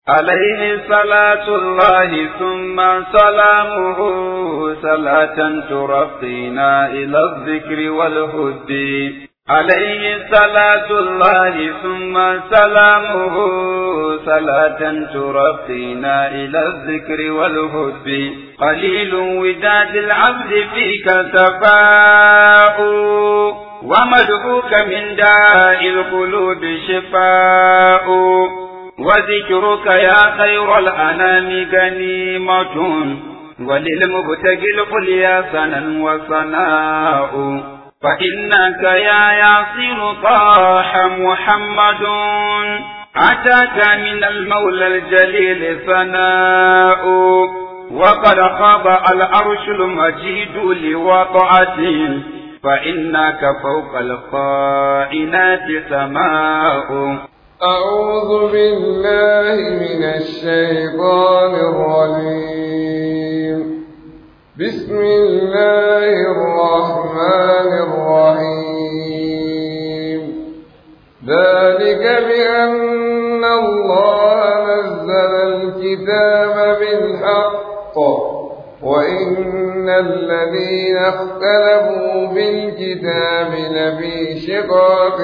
عليه صلاة الله ثم سلامه صلاة ترقينا إلى الذكر والهد عليه صلاة الله ثم سلامه صلاة ترقينا إلى الذكر والهد قليل وداد العبد فيك سفاء ومدعوك من داء القلوب شفاء وذكرك يا خير الأنام غنيمة وللمبتغي القليا سنا وصناء فإنك يا ياسر طاح محمد أتاك من المولى الجليل ثناء وقد خاب العرش المجيد لوطعته فإنك فوق القائنات سماء أعوذ بالله من الشيطان الرجيم بسم الله الرحمن الرحيم ذلك بأن الله نزل الكتاب بالحق وإن الذين اختلفوا بالكتاب لفي شقاق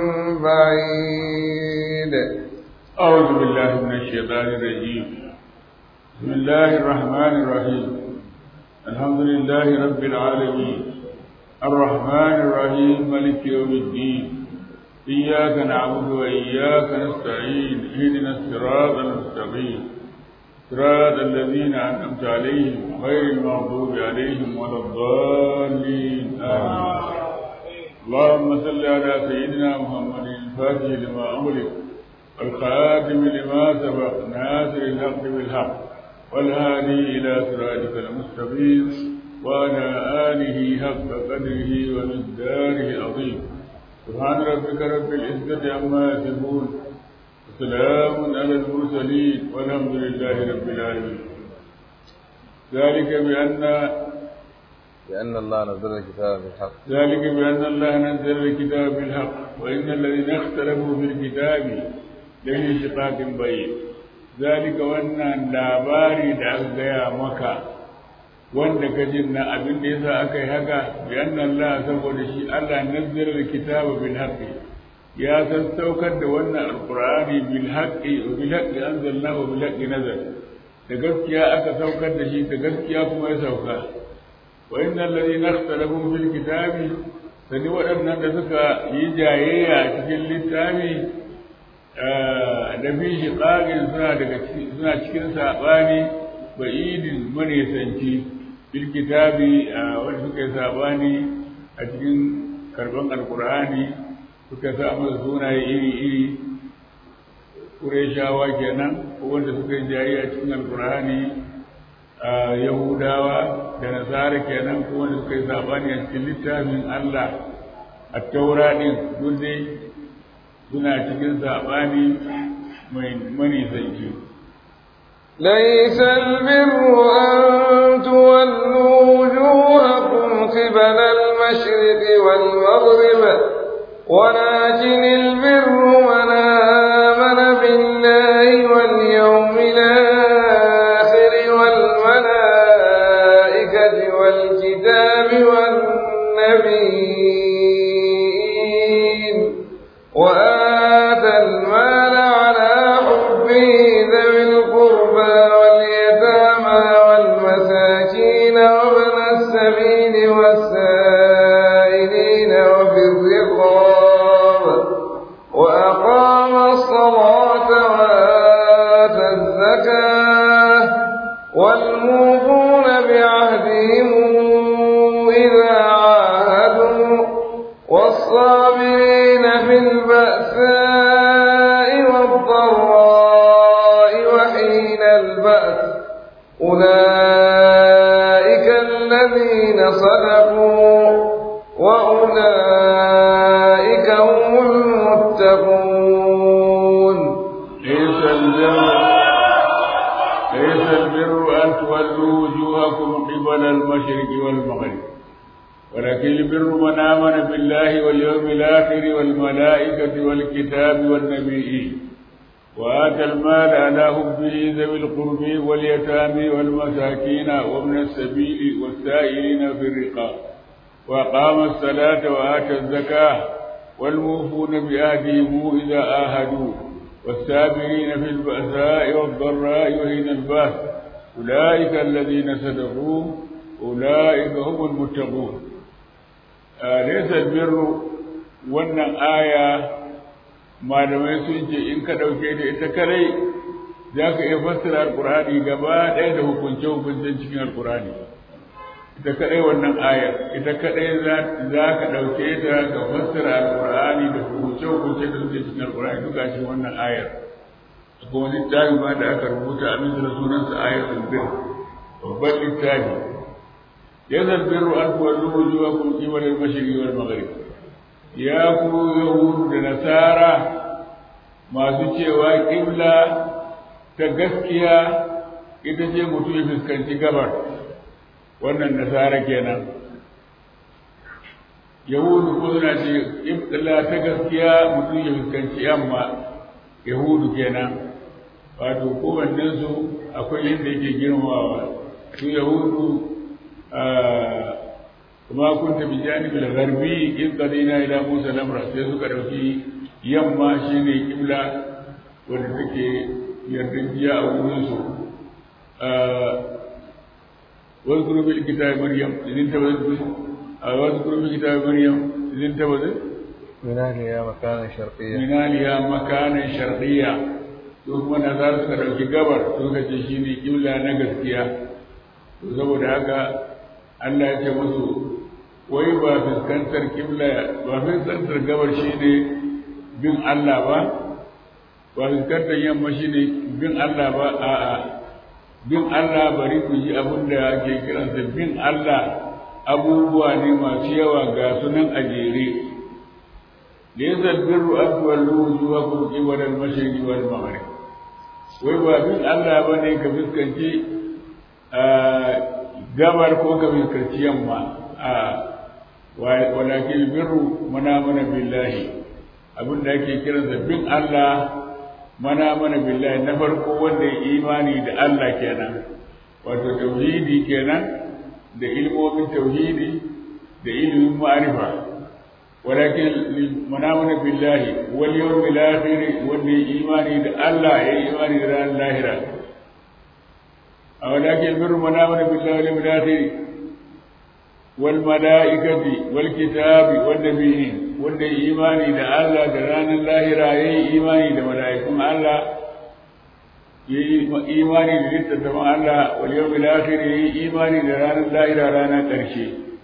بعيد أعوذ بالله من الشيطان الرجيم بسم الله الرحمن الرحيم الحمد لله رب العالمين الرحمن الرحيم ملك يوم الدين إياك نعبد وإياك نستعين اهدنا الصراط المستقيم صراط الذين أنعمت عليهم غير المغضوب عليهم ولا الضالين آمين اللهم صل على سيدنا محمد الفاتح لما أغلق والخاتم لما سبق ناصر الحق بالحق والهادي إلى صراطك المستقيم وعلى آله حق قدره ومقداره العظيم سبحان ربك رب العزة عما يصفون وسلام على المرسلين والحمد لله رب العالمين ذلك بأن لأن الله نزل الكتاب بالحق ذلك بأن الله نزل الكتاب بالحق وإن الذين اختلفوا في الكتاب لفي شقاق بعيد ذلك وأن labari da aka gaya maka wanda ka jin na abin da yasa aka yi haka bi anna Allah saboda shi Allah nazzala alkitaba bil haqqi ya sassaukar da wannan alqur'ani bil haqqi wa bil haqqi anzalnahu bil haqqi nazal da gaskiya aka saukar da shi da gaskiya kuma ya sauka wa innal ladina ikhtalafu fil kitabi sani waɗannan da suka yi jayayya cikin littafi da fi shi ƙagin suna daga suna cikin saɓani ba idin manisanci fil kitabi wanda suka yi saɓani a cikin karɓar alƙur'ani suka sa masa sunaye iri-iri ƙureshawa kenan ko wanda suka yi jayayya cikin alƙur'ani yahudawa da nasara kenan ko wanda suka yi saɓani a cikin littafin allah a taura ɗin duk dai suna cikin saɓani mai manisanci. ليس البر أن تولوا وجوهكم قبل المشرق والمغرب ولكن البر من آمن بالله واليوم الآخر والملائكة والكتاب والنبيين وآتى المال على حبه ذوي القربى واليتامى والمساكين وابن السبيل والسائلين وفي الرقاب وأقام الصلاة وآتى الزكاة والموفون بعهدهم إذا عاهدوا والصابرين في البأساء والضراء وحين البأس أولئك الذين صدقوا وأولئك هم المتقون ليس البر ليس البر أن تولوا وجوهكم قبل المشرق والمغرب ولكن البر من آمن بالله واليوم الآخر والملائكة والكتاب والنبيين وآتى المال على حبه ذوي القرب واليتامى والمساكين وابن السبيل والسائلين في الرقاب وأقام الصلاة وآتى الزكاة والموفون بعهدهم إذا آهدوا والسابرين في البأساء والضراء وحين البأس أولئك الذين صدقوا أولئك هم المتقون آه ليس البر wannan aya malamai sun ce in ka ɗauke da ita kadai za ka iya fassara alƙur'ani gaba ɗaya da hukunce-hukuncen cikin alƙur'ani ita kadai wannan aya ita kadai za ka ɗauke ta ka fassara alƙur'ani da hukunce-hukunce da suke cikin alƙur'ani duka cikin wannan ayar akwai wani littafi ma da aka rubuta a min da sunansa ayatul bir babban littafi ya zalbiru an tuwallu wujuhakum qibala al-mashriqi wal maghrib ya ku yahudu da nasara masu cewa ƙibla ta gaskiya ita ce mutum ya fuskanci gabar wannan nasara kenan yahudu ko suna ce ƙibla ta gaskiya mutum ya fuskanci yamma yahudu kenan wato kowannen su akwai yadda yake girmawa su yahudu kuma kunta bi janibil gharbi in qadina ila musa lamra sai suka dauki yamma shine kibla wanda take yardajiya a wurin su wasu kurubin kitab maryam idin tabbatar a wasu kurubin kitab maryam idin tabbatar منالها مكانا شرقيا minaliya makanan sharqiyya to kuma nazar suka dauki gabar suka ce shine kibla na gaskiya to saboda haka Allah ya ce musu wai ba fuskantar kibla ba fuskantar gabar shi ne bin Allah ba ba fuskantar yamma shi ne bin Allah ba a'a bin Allah bari ku ji abin da ake kiransa bin Allah abubuwa ne masu yawa ga sunan a jere laysa albirru an tuwallu wujuhakum qibala al-mashriqi wal maghrib wai ba bin Allah bane ka fuskanci gabar ko ka fuskanci yamma a walakin birru mana mana billahi abin da ake kiransa bin Allah mana mana billahi na farko wanda ya imani da Allah kenan wato tauhidi kenan da ilmomin tauhidi da ilimin ma'arifa walakin mana mana billahi wal yawmil akhir wanda ya imani da Allah ya imani da ran lahira walakin birru mana mana billahi wal yawmil akhir والملائكة والكتاب والنبيين wanda ya imani da Allah da ranar lahira ya yi imani da mala'ikun Allah ya yi imani da littattafan Allah wal yau akhir ya yi imani da ranar lahira ranar ƙarshe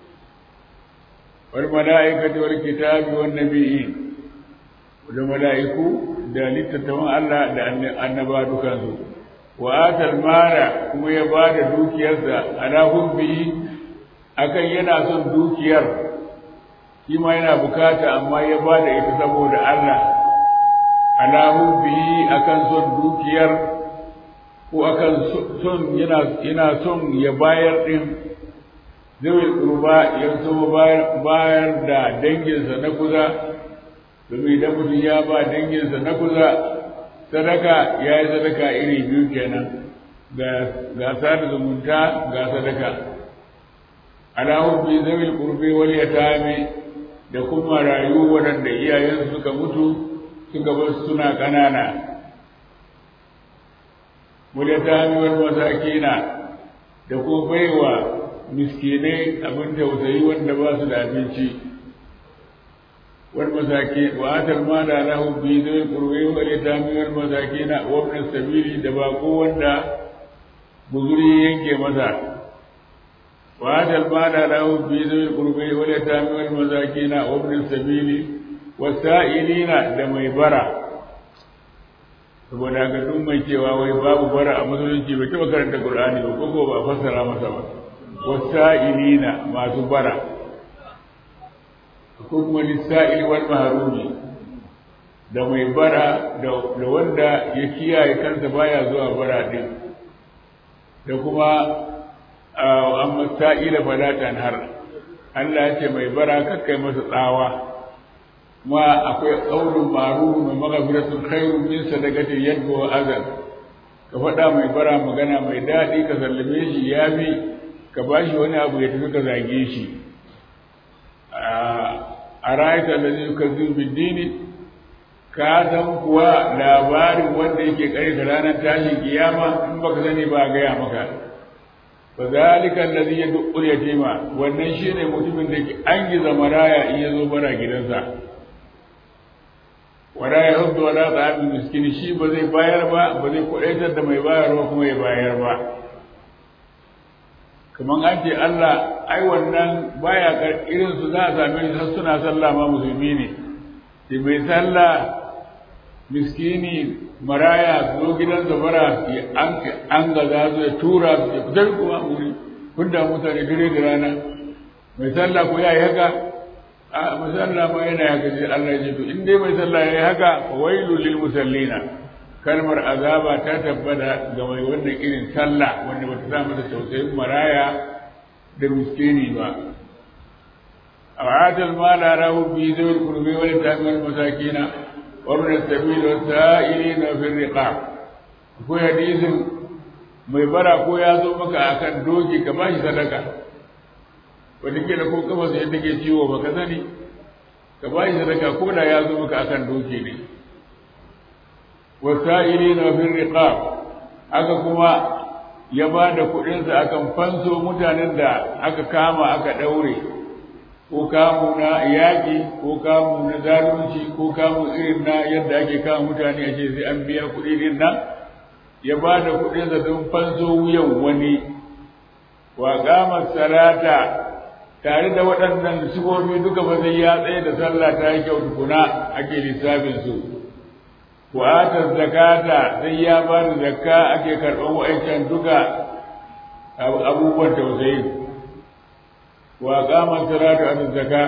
wal mala'ikati wal kitabi wan nabiyyin da mala'iku da littattafan Allah da annaba dukansu wa atal mara kuma ya bada dukiyarsa ala hubbi akan yana son dukiyar shi ma yana bukata amma ya ba da ita saboda Allah alahu bihi akan son dukiyar ko akan son yana yana son ya bayar din zai kurba ya so bayar bayar da danginsa na kuza domin idan mutum ya ba danginsa na kuza sadaka ya yi sadaka iri biyu kenan ga ga sada zumunta ga sadaka ala hubbi zawil qurbi wal yatami da kuma rayu waɗanda iyayensu suka mutu suka bar suna ƙanana wal yatami wal masakina da kuma baiwa miskinai abin tausayi wanda ba su da abinci wal masaki wa atal mala lahu bi zawil qurbi wal yatami wal masakina wa ibn sabili da bako wanda buzuri yanke masa وهذا المال له في ذوي القرب واليتامى والمساكين وابن السبيل والسائلين da mai bara saboda haka duk mai cewa wai babu bara a musulunci bai taɓa karanta Qur'ani ba ko ba fassara masa ba wasa'ilina masu bara ko kuma lisa'il wal mahrumi da mai bara da wanda ya kiyaye kansa baya zuwa bara din da kuma amma sa'ila fala tanhar Allah ya ce mai bara kakkai masa tsawa kuma akwai ƙaunin maru mai magafiratun khairun min sadaqatin yadda wa azal ka faɗa mai bara magana mai daɗi ka sallame shi ya fi ka ba shi wani abu ya tafi ka zage shi a ra'ayta da zai ka zubi dini ka san kuwa labarin wanda yake kare da ranar tashin kiyama in baka sani ba gaya maka fa zalika allazi yad'u yatima wannan shine mutumin da ke an giza maraya in yazo bara gidansa wala yahuddu wala ta'am miskin shi ba zai bayar ba ba zai kudaitar da mai bayarwa kuma ya bayar ba kaman an ce Allah ai wannan baya kar irin su za a same shi har suna sallah ma musulmi ne sai mai sallah miskini maraya zo gidansa bara an gaza su ya tura su ya fitar kuma wuri kun da mutane dare da rana mai sallah ko ya yi haka a mai sallah ma yana haka sai Allah ya ce to in dai mai sallah ya yi haka fa wailu lil musallina kalmar azaba ta tabbata ga mai wannan irin sallah wanda bata sa masa tausayin maraya da miskini ba أوعات المال له في ذوي القرب واليتامى والمساكين وابن السبيل والسائلين في الرقاب akwai hadisin mai bara ko ya zo maka akan doki ka bashi sadaka wanda ke da ko kafa sai take ciwo baka sani ka bashi sadaka ko da ya zo maka akan doki ne wasa'ilina fi riqab aka kuma ya ba da kuɗinsa akan fanso mutanen da aka kama aka ɗaure ko kamu na yaƙi ko kamu na zalunci ko kamu irin na yadda ake kama mutane a ce sai an biya kuɗi din nan ya ba da kuɗinsa don fanso wuyan wani wa ƙama salata tare da waɗannan sifofi duka ba zai ya tsaye da sallah ta yi kyau tukuna ake lissafin su wa ata zakata sai ya ba da zakka ake karɓar wa'ancan duka abubuwan tausayi وأقام الصلاة على الزكاة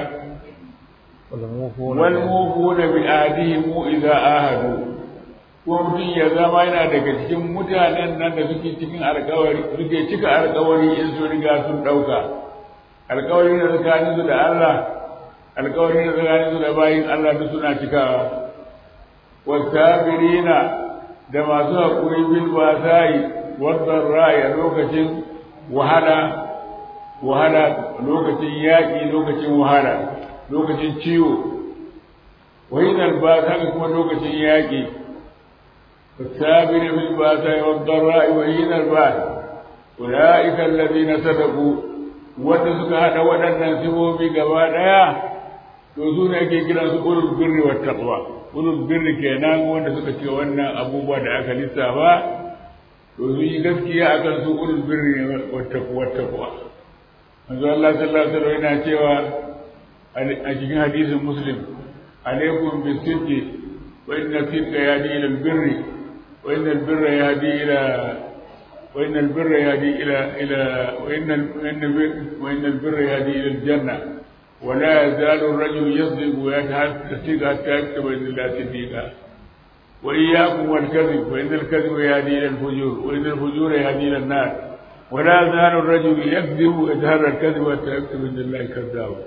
والموفون بعهدهم إذا آهدوا kuma mutum ya zama yana daga cikin mutanen nan da suke cikin alkawari suke cika alkawari in su riga sun ɗauka alkawari da tsakanin su da Allah alkawari da tsakanin su da bayin Allah duk suna cikawa wasabirina da masu haƙuri bil basai wadda ra'ayi a lokacin wahala wahala lokacin yaƙi lokacin wahala lokacin ciwo wahinar ba haka kuma lokacin yaƙi sabiri bil ba ta yi wadda wahinar ba ulaika allazina sadaqu wanda suka hada waɗannan sibobi gaba ɗaya to su ne ake kiran su ulul birri wat taqwa ulul birri kenan wanda suka ce wannan abubuwa da aka lissafa to su yi gaskiya akan su ulul birri wat taqwa manzo Allah sallallahu alaihi wasallam yana cewa a cikin hadisin muslim alaikum bisidqi wa inna sidqa yahdi ila albirri wa inna albirra yahdi ila wa inna albirra yahdi ila ila wa inna wa inna albirra yahdi ila aljanna wa la yazalu ar-rajulu yasdiqu wa yatahaddathu hatta yaktuba illa siddiqa wa iyyakum wal kadhib wa inna al-kadhiba yahdi ila al-fujur wa inna al-fujura yahdi ila an-nar ولا يزال الرجل يكذب ويتهرى الكذب حتى يكتب عند الله كذابا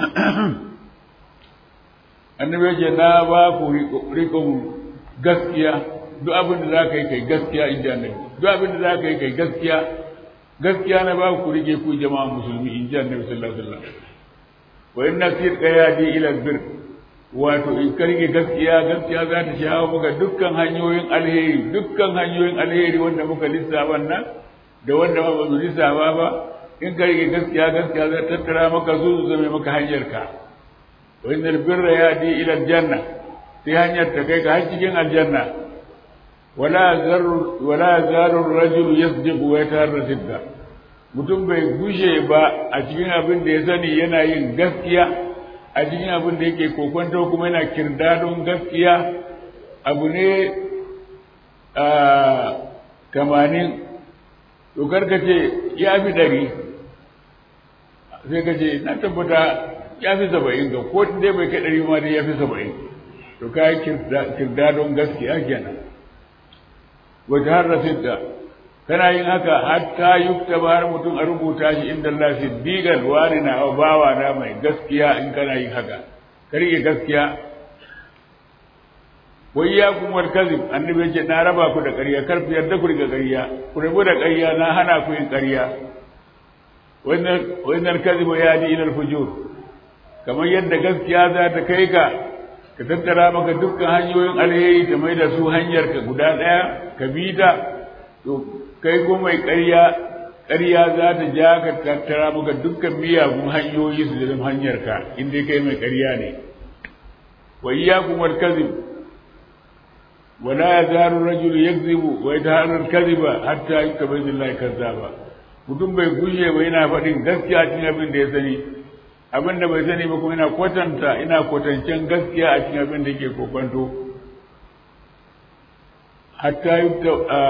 annabi yake na ba ku rikon gaskiya duk abin da za ka yi kai gaskiya in ji annabi duk abin da za ka yi kai gaskiya gaskiya na ba ku rike ku jama'a musulmi in ji annabi sallallahu alaihi wasallam wa inna sirqa yadi ila bir wato in ka rike gaskiya gaskiya za ta shawo maka dukkan hanyoyin alheri dukkan hanyoyin alheri wanda muka lissafa nan da wanda ba su lissafa ba in ka rike gaskiya gaskiya zai tattara maka su su zame maka hanyar ka wa innal birra yadi ila aljanna sai hanyar ta kai ka har cikin aljanna wala zarru wala zaru rajulu yasdiqu wa yatarra sidda mutum bai gushe ba a cikin abin da ya sani yana yin gaskiya a cikin abin da yake kokonto kuma yana kirdadon gaskiya abu ne a tamanin to karka ce ya fi ɗari sai ka ce na tabbata ya fi saba'in ga ko dai bai kai ɗari ma dai ya fi saba'in to ka yi kirdadon gaskiya kenan wata har rasidda kana yin haka hatta yukta ba har mutum a rubuta shi inda Allah siddiqan wani na bawa na mai gaskiya in kana yin haka ka rike gaskiya wai ya kuma kazib annabi ya ce na raba ku da ƙarya kar ku yarda ku riga ƙarya ku rabu da ƙarya na hana ku yin ƙarya wannan wannan kazibu ya di ila fujur kamar yadda gaskiya za ta kai ka ka tattara maka dukkan hanyoyin alheri ta mai da su hanyar ka guda ɗaya ka bi ta to kai ko mai ƙarya ƙarya za ta ja ka tattara maka dukkan miyagun hanyoyi su zama hanyar ka in dai kai mai ƙarya ne wa iyyakum wal kadhib wa la yazalu rajul yakzibu wa yataharra al kadhiba hatta yutabayyana lillahi kazzaba mutum bai gushe ba yana faɗin gaskiya cikin abin da ya sani abin da bai sani ba kuma ina kwatanta ina kwatancen gaskiya a cikin abin da yake kokonto hatta yutta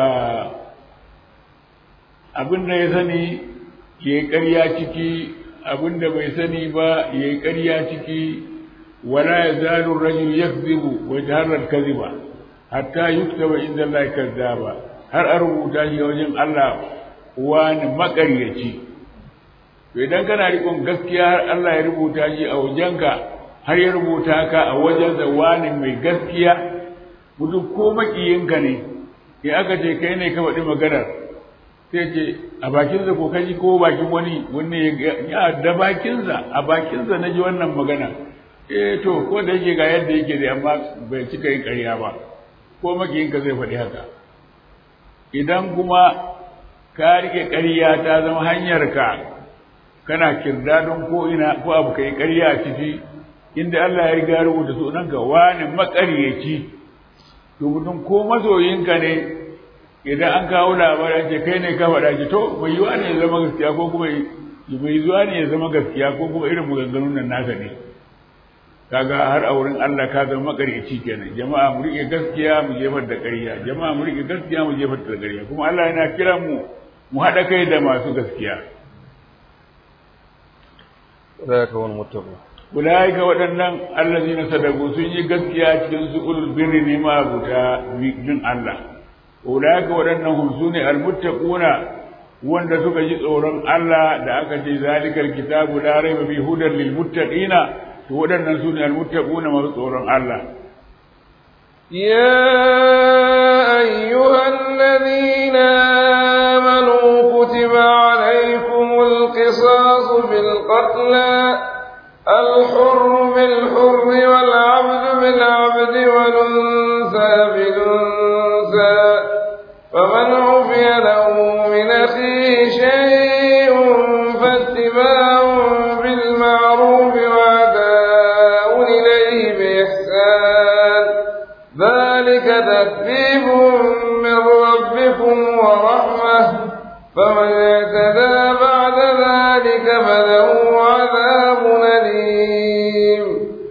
abin da ya sani ya yi ƙarya ciki abin da bai sani ba ya yi ƙarya ciki wala ya zalu rajul yakzibu wa jaharrar kaziba hatta yuktaba inda Allah kazzaba har a rubuta shi wajen Allah wani maƙaryaci to idan kana riƙon gaskiya har Allah ya rubuta shi a wajenka har ya rubuta ka a wajen da wani mai gaskiya mutum ko maƙiyinka ne in aka ce kai ne ka faɗi maganar sai ce a bakinsa ko kaji ko bakin wani wani ya da bakinsa a bakinsa na ji wannan magana eh to ko da yake ga yadda yake da amma bai cika yin ƙarya ba ko makiyinka zai faɗi haka idan kuma ka rike ƙarya ta zama hanyarka kana kirdadon ko ina ko abu kai ƙarya a ciki inda Allah ya riga rubuta sunanka wani maƙaryaci to mutum ko masoyinka ne idan an kawo labarin ce kai ne ka faɗa ki to bai yiwa ne ya zama gaskiya ko kuma bai yiwa ne ya zama gaskiya ko kuma irin maganganun nan naka ne kaga har a wurin Allah ka zama makaryaci kenan jama'a mu rike gaskiya mu jefar da ƙarya jama'a mu rike gaskiya mu jefar da ƙarya kuma Allah yana kiran mu mu haɗa kai da masu gaskiya ذلك هو المتقون ulaika waɗannan allazina sadaku sun yi gaskiya cikin su ulul birri ne ma buta bin Allah ulaika waɗannan hum sune almuttaquna wanda suka ji tsoron Allah da aka ce zalikal kitabu la raiba fi hudan lil muttaqina to waɗannan sune almuttaquna masu tsoron Allah يا أيها الذين آمنوا كتب عليكم القصاص بالقتلى الحر بالحر والعبد بالعبد والأنثى بالأنثى فمن عفي له من أخيه شيء فاتباع بالمعروف وأداء إليه بإحسان ذلك تكذيب من ربكم ورحمة فمن اعتدى بعد ذلك فله عذاب أليم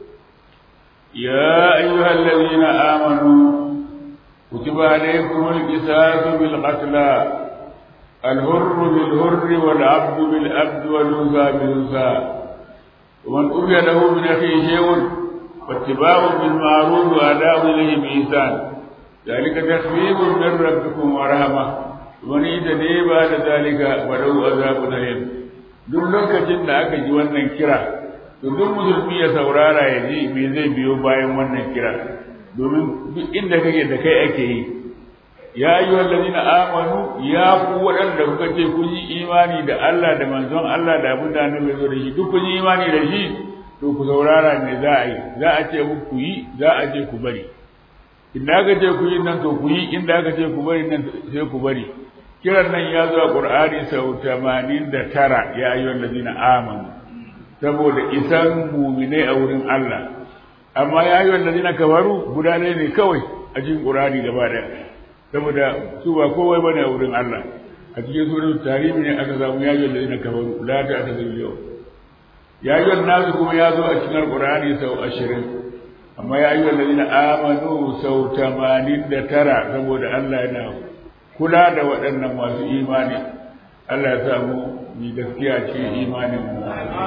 يا أيها الذين آمنوا كتب عليكم القصاص بالقتلى الهر بالهر والعبد بالعبد والأنثى بالأنثى ومن أوفي له من أخيه شيء فاتباع بالمعروف وأداء إليه بإحسان ذلك تخفيف من ربكم ورحمة ومن يتدي بعد ذلك فله عذاب أليم duk lokacin da aka ji wannan kira to duk musulmi ya saurara ya ji me zai biyo bayan wannan kira domin duk inda kake da kai ake yi ya yi wallazina amanu ya ku waɗanda kuka ce kun yi imani da Allah da manzon Allah da abin da annabi zo da shi duk kun yi imani da shi to ku saurara me za a yi za a ce ku yi za a ce ku bari inda aka ce ku yi nan to ku yi inda aka ce ku bari nan sai ku bari kiran nan ya zo a Qur'ani sau 89 ya ayyuhal ladina amanu saboda isan mu'minai a wurin Allah amma ya ayyuhal ladina kafaru guda ne ne kawai a cikin Qur'ani gaba da saboda su ba kowai bane a wurin Allah a cikin suratul tarihi ne aka samu ya ayyuhal ladina kafaru la ta'tadiru yau ya ayyuhan nasu kuma ya zo a cikin Qur'ani sau 20 amma ya ayyuhal ladina amanu sau 89 saboda Allah yana kula da waɗannan masu imani Allah ya samu ni gaskiya ce imanin mu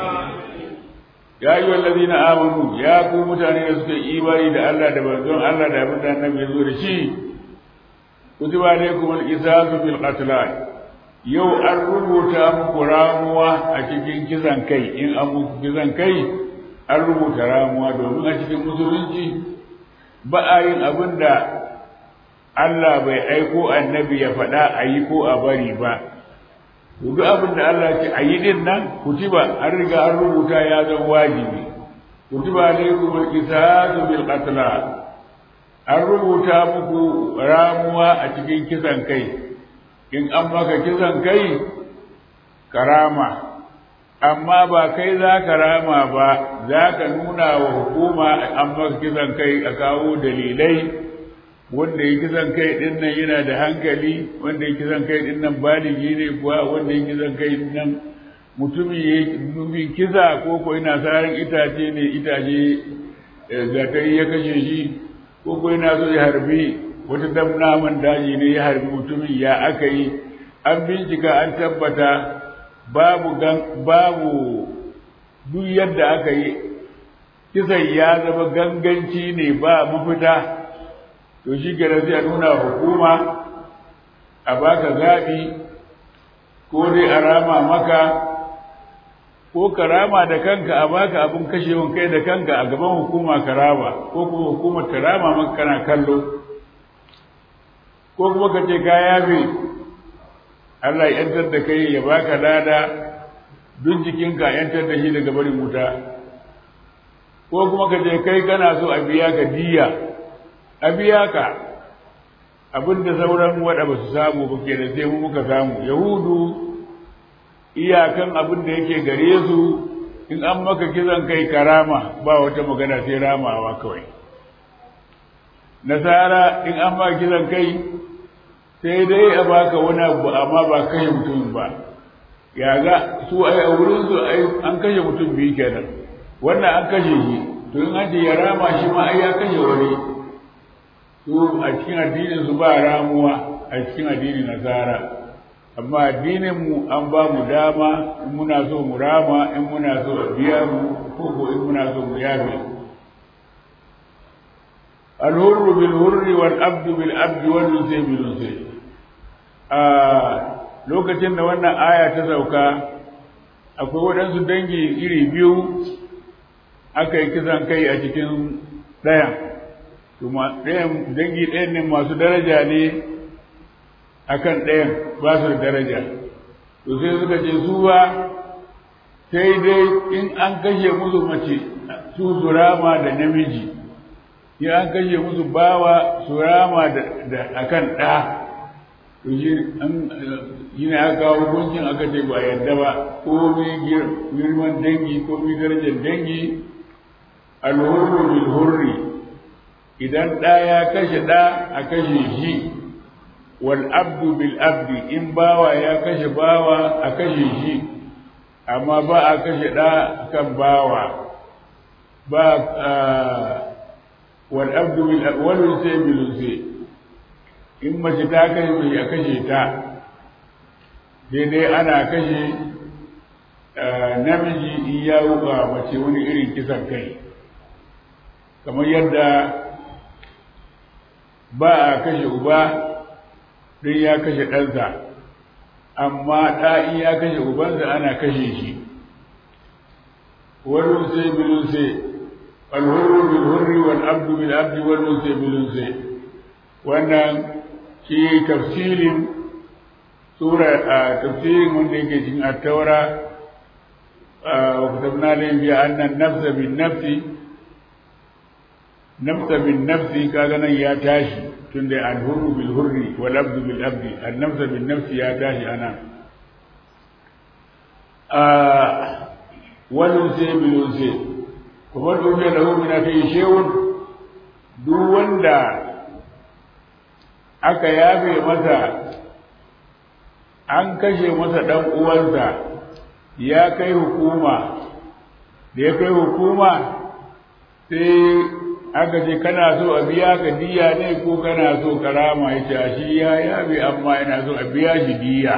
ya yi wallazi na amanu ya ku mutane da suka imani da Allah da manzon Allah da abin da annabi ya zo da shi kutiba alaikum al-qisasu bil qatl yau an rubuta muku ramuwa a cikin kisan kai in an muku kisan kai an rubuta ramuwa domin a cikin musulunci ba a yin abin da Allah bai aiko annabi ya faɗa a yi ko a bari ba duk abin da Allah ce a yi din nan kutiba an riga an rubuta ya zan wajibi kutiba alaikum al-qisasu bil qatla an rubuta muku ramuwa a cikin kisan kai in an maka kisan kai karama amma ba kai za ka rama ba za ka nuna wa hukuma an maka kisan kai a kawo dalilai wanda ya kisan kai din nan yana da hankali wanda ya kisan kai din nan baligi ne kuwa wanda ya kisan kai din nan mutumin ya nufin kisa ko ko yana saran itace ne itace zakari ya kashe shi ko ko yana so ya harbi wata dam naman daji ne ya harbi mutumin ya aka yi an bincika an tabbata babu gan babu duk yadda aka yi kisan ya zama ganganci ne ba mafita to shi kenan sai a nuna hukuma a baka zaɓi ko dai a rama maka ko ka rama da kanka a baka abin kashewan kai da kanka a gaban hukuma ka rama ko kuma hukumar ta rama maka kana kallo ko kuma ka ce ka yafe Allah ya yantar da kai ya baka lada duk jikinka yantar da shi daga barin wuta ko kuma ka ce kai kana so a biya ka diya a biya ka abin da sauran waɗa ba su samu ba ke da sai mu muka samu yahudu iyakan abin da yake gare su in an maka kisan kai karama ba wata magana sai ramawa kawai nasara in an maka kisan kai sai dai a baka wani abu amma ba kashe mutum ba ya ga su ai a wurin su ai an kashe mutum biyu kenan wannan an kashe shi to in an ce ya rama shi ma ai ya kashe wani su a cikin addinin su ba ramuwa a cikin addinin nasara amma addinin mu an ba mu dama in muna so mu rama in muna so a biya mu ko ko in muna so mu yafe الهر بالهر والعبد بالعبد والنسي بالنسي a lokacin da wannan aya ta sauka akwai waɗansu dangi iri biyu aka yi kisan kai a cikin ɗayan ɗayan dangi ɗayan ne masu daraja ne akan ɗayan ba su da daraja to sai suka ce su ba sai dai in an kashe musu mace su su rama da namiji in an kashe musu bawa su rama da akan ɗa to shi ne aka kawo hukuncin aka ce ba yadda ba ko mai girman dangi ko mai darajar dangi alhurru bil hurri idan ɗa ya kashe ɗa a kashe shi wal abdu bil abdi in bawa ya kashe bawa a kashe shi amma ba a kashe ɗa kan bawa ba wal abdu bil wal unsa bil unsa in mace ta kashe mai a kashe ta daidai ana kashe namiji in ya wuka mace wani irin kisan kai kamar yadda ba a kashe uba don ya kashe ɗansa amma ɗa in ya kashe ubansa ana kashe shi wani sai bilun sai alhurru bil hurri wal abdu bil abdi wal sai bilun sai wannan shi tafsirin sura a tafsirin wanda yake cikin at-taura wa katabna lahum bi anna an-nafsa bin nafsi nafsa bin nafsi kaga nan ya tashi tunda al-hurru bil hurri wal abdu bil abdi an-nafsa bin nafsi ya tashi ana a wal unsi bil unsi kuma duk da lahu min akai shay'un duk wanda aka yafe masa an kashe masa ɗan uwansa ya kai hukuma da ya kai hukuma sai aka ce kana so a biya ka diya ne ko kana so karama ya ce shi ya yabe amma yana so a biya shi diya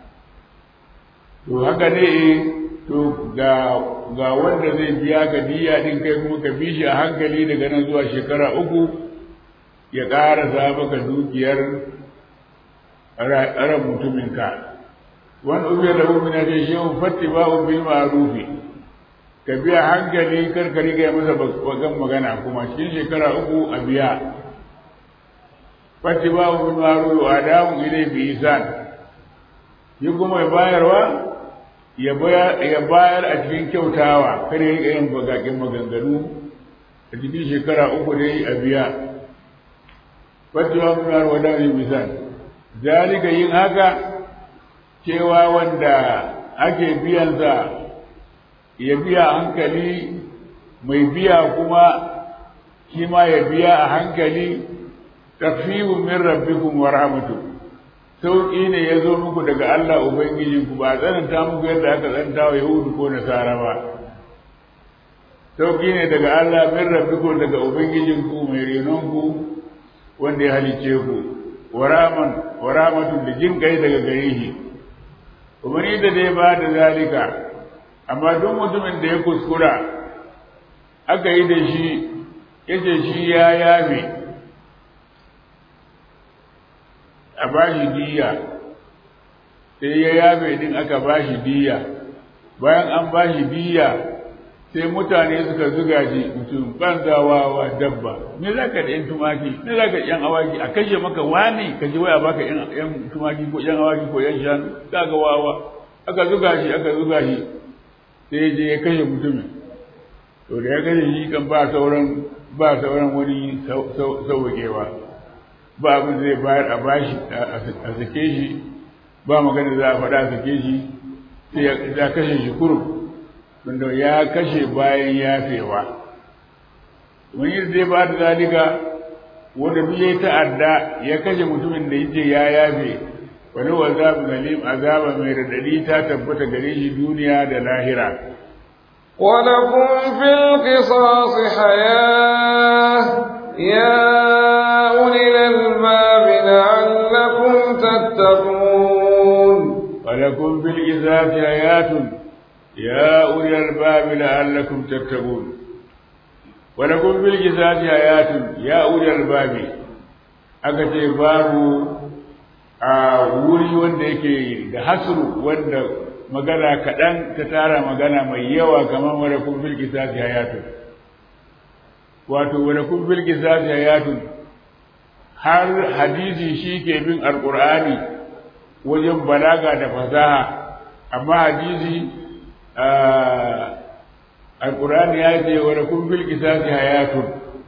to haka ne to ga ga wanda zai biya ka diya din kai kuma ka bi shi a hankali daga nan zuwa shekara uku ya ƙarasa maka dukiyar ran mutuminka wani ubiya da umina ce shi yawon fatti ba bil ma'rufi ka biya hankali kar ka riga masa bagan magana kuma cikin shekara uku a biya fati ba mu maru wa damu ilai bi isan yi kuma ya bayarwa ya bayar a cikin kyautawa kar ya riga yin bagagen maganganu a cikin shekara uku dai a biya fati ba mu maru wa damu ilai bi isan zalika yin haka cewa wanda ake biyansa ya biya hankali mai biya kuma shi ma ya biya a hankali tafiyu min rabbikum wa rahmatu sauƙi ne ya zo muku daga Allah Ubangijinku ba a tsananta muku yadda aka tsananta wa Yahudu ko Nasara ba sauƙi ne daga Allah min rabbikum daga Ubangijinku mai renonku wanda ya halicce ku wa rahmatun da jin kai daga gare shi umarni da dai ba da zalika amma duk mutumin da ya kuskura aka yi da shi yace shi ya yabe a bashi diya sai ya yabe din aka bashi diya bayan an bashi diya sai mutane suka zuga shi mutum banzawawa dabba me za ka da yan tumaki me za ka yan awaki a kashe maka wani ka ji waya baka yan tumaki ko yan awaki ko yan shanu kaga wawa aka zuga shi aka zuga shi sai je ya kashe mutumin to da ya kashe shi kan ba sauran ba sauran wani sauwaƙewa ba abin zai bayar a bashi a sake shi ba magana za a faɗa a sake shi sai ya kashe shi kurum wanda ya kashe bayan yafewa wani zai ba da zalika wanda duk ya ta'adda ya kashe mutumin da yake ya yafe wani wazabu zalim azaba mai radadi ta tabbata gare shi duniya da lahira ولكم في القصاص حياة يا أولي الألباب لعلكم تتقون ولكم في القصاص حياة يا أولي الألباب لعلكم تتقون ولكم في القصاص حياة يا أولي الألباب aka ce babu a wuri wanda yake da hasru wanda magana kaɗan ta tara magana mai yawa kamar wadda kun fil kisasi hayatun wato wadda kun fil kisasi hayatun har hadisi shi ke bin alƙur'ani wajen balaga da fasaha amma hadisi alƙur'ani ya ce wadda kun fil kisasi hayatun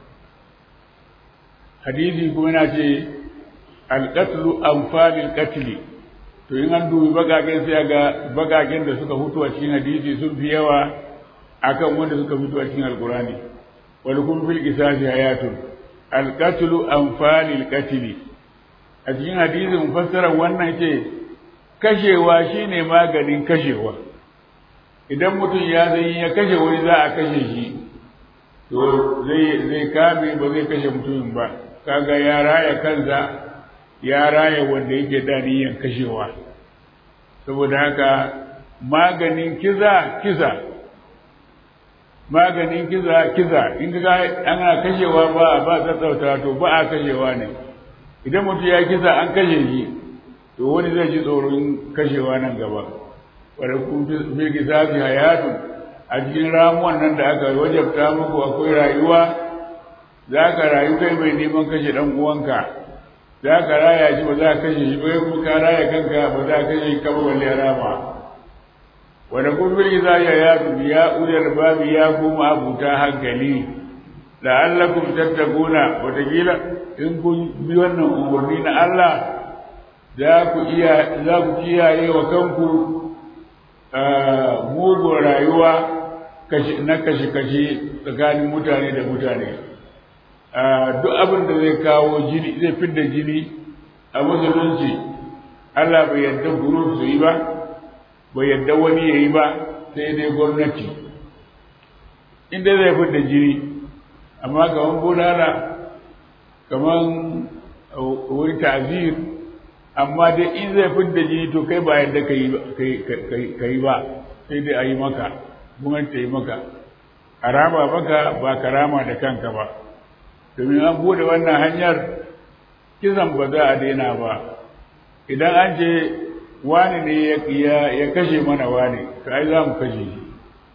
hadisi kuma yana ce alƙatlu amfalil ƙatli to in an dubi bagagen sai ga bagagen da suka fito a cikin hadisi sun fi yawa akan wanda suka fito a cikin alkurani wal kun fil qisasi hayatun al qatlu anfalil qatli a cikin hadisin fassara wannan ce kashewa shine maganin kashewa idan mutum ya zai ya kashe wani za a kashe shi to zai zai kame ba zai kashe mutumin ba kaga ya raya kansa ya raya wanda yake da niyyar kashewa saboda haka maganin kiza kiza maganin kiza kiza in ga ana kashewa ba ba tsatsauta to ba a kashewa ne idan mutum ya kisa an kashe shi to wani zai ji tsoron kashewa nan gaba wadda kun fi kisa fi hayatu a cikin ramuwan nan da aka wajabta muku akwai rayuwa za ka rayu kai mai neman kashe ɗan uwanka za ka raya shi ba za ka kashe shi ba kuma ka raya kanka ba za ka kashe ka ba balle rama wanda kun fi za ya ya ya ulal babi ya kuma abuta hankali la'allakum tattaquna wataƙila in kun bi wannan umarni na Allah za ku iya za ku kiyaye wa kanku mugun rayuwa na kashe-kashe tsakanin mutane da mutane duk abin da zai kawo jini zai fidda jini a musulunci Allah bai yadda guruf su yi ba bai yadda wani ya yi ba sai dai gwamnati inda zai fidda jini amma kaman bulala kaman wani ta'zir amma dai in zai fidda jini to kai ba yadda ka yi ba sai dai a yi maka gwamnati ta yi maka a rama maka ba ka rama da kanka ba domin an bude wannan hanyar kisan ba za a daina ba idan an ce wani ne ya kashe mana wani ka ai za mu kashe shi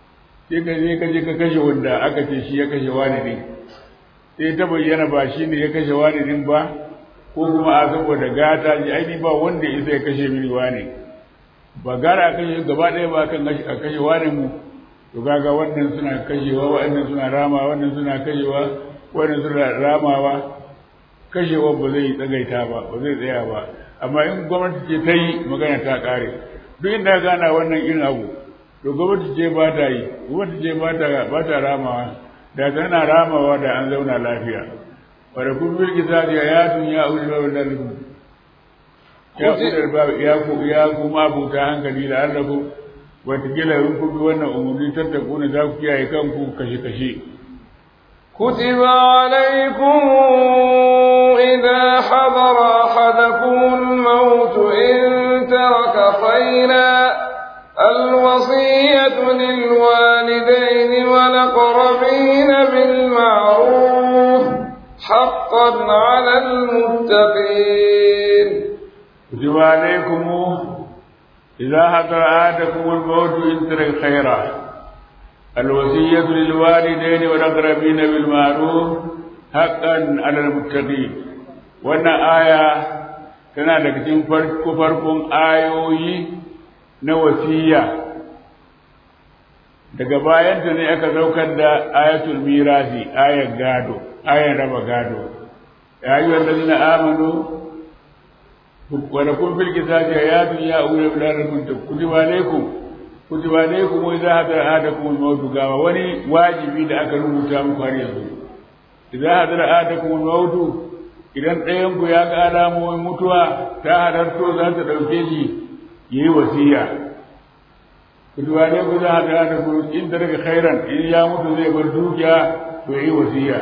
sai ka je ka je ka kashe wanda aka ce shi ya kashe wani ne sai ta bayyana ba shi ne ya kashe wani din ba ko kuma a saboda gata ji aini ba wanda isa ya kashe mini wani ba gara a kashe gaba ɗaya ba kan a kashe wani mu to kaga wannan suna kashewa wannan suna rama wannan suna kashewa wannan suna ramawa kashewa ba zai tsagaita ba ba zai tsaya ba amma in gwamnati ce ta yi magana ta ƙare duk inda gana wannan irin abu to gwamnati ce ba ta yi gwamnati ce ba ta ba ta ramawa da tana ramawa da an zauna lafiya wa da kun bil kitabi ayatun ya ulil albab ya ulil albab ya ku ya ku ma buta hankali da Allah ku watakila in ku bi wannan umurni tattakuna za ku kiyaye kanku kashe kashe كتب عليكم إذا حضر أحدكم الموت إن ترك خيرا الوصية للوالدين والأقربين بالمعروف حقا على المتقين كتب عليكم إذا حضر أحدكم الموت إن ترك خيرا الوصية للوالدين والأقربين بالمعروف حقا على المتقين wannan aya tana daga cikin farko farkon ayoyi na wasiya daga bayanta ne aka saukar da ayatul mirasi ayan gado ayan raba gado ya yi wallazina amanu wa lakum fil qisasi ayatun ya ulul albab kutiba alaykum kutiba alaykum wa idha hadara ahadakum al-maut gawa wani wajibi da aka rubuta muku har yanzu idza hadara ahadakum al-maut idan ɗayan ku ya ga alamomin mutuwa ta hadarto za ta ɗauke shi yayi wasiya kutiba alaykum idza hadara ahadakum in daga khairan in ya mutu zai bar dukiya to yayi wasiya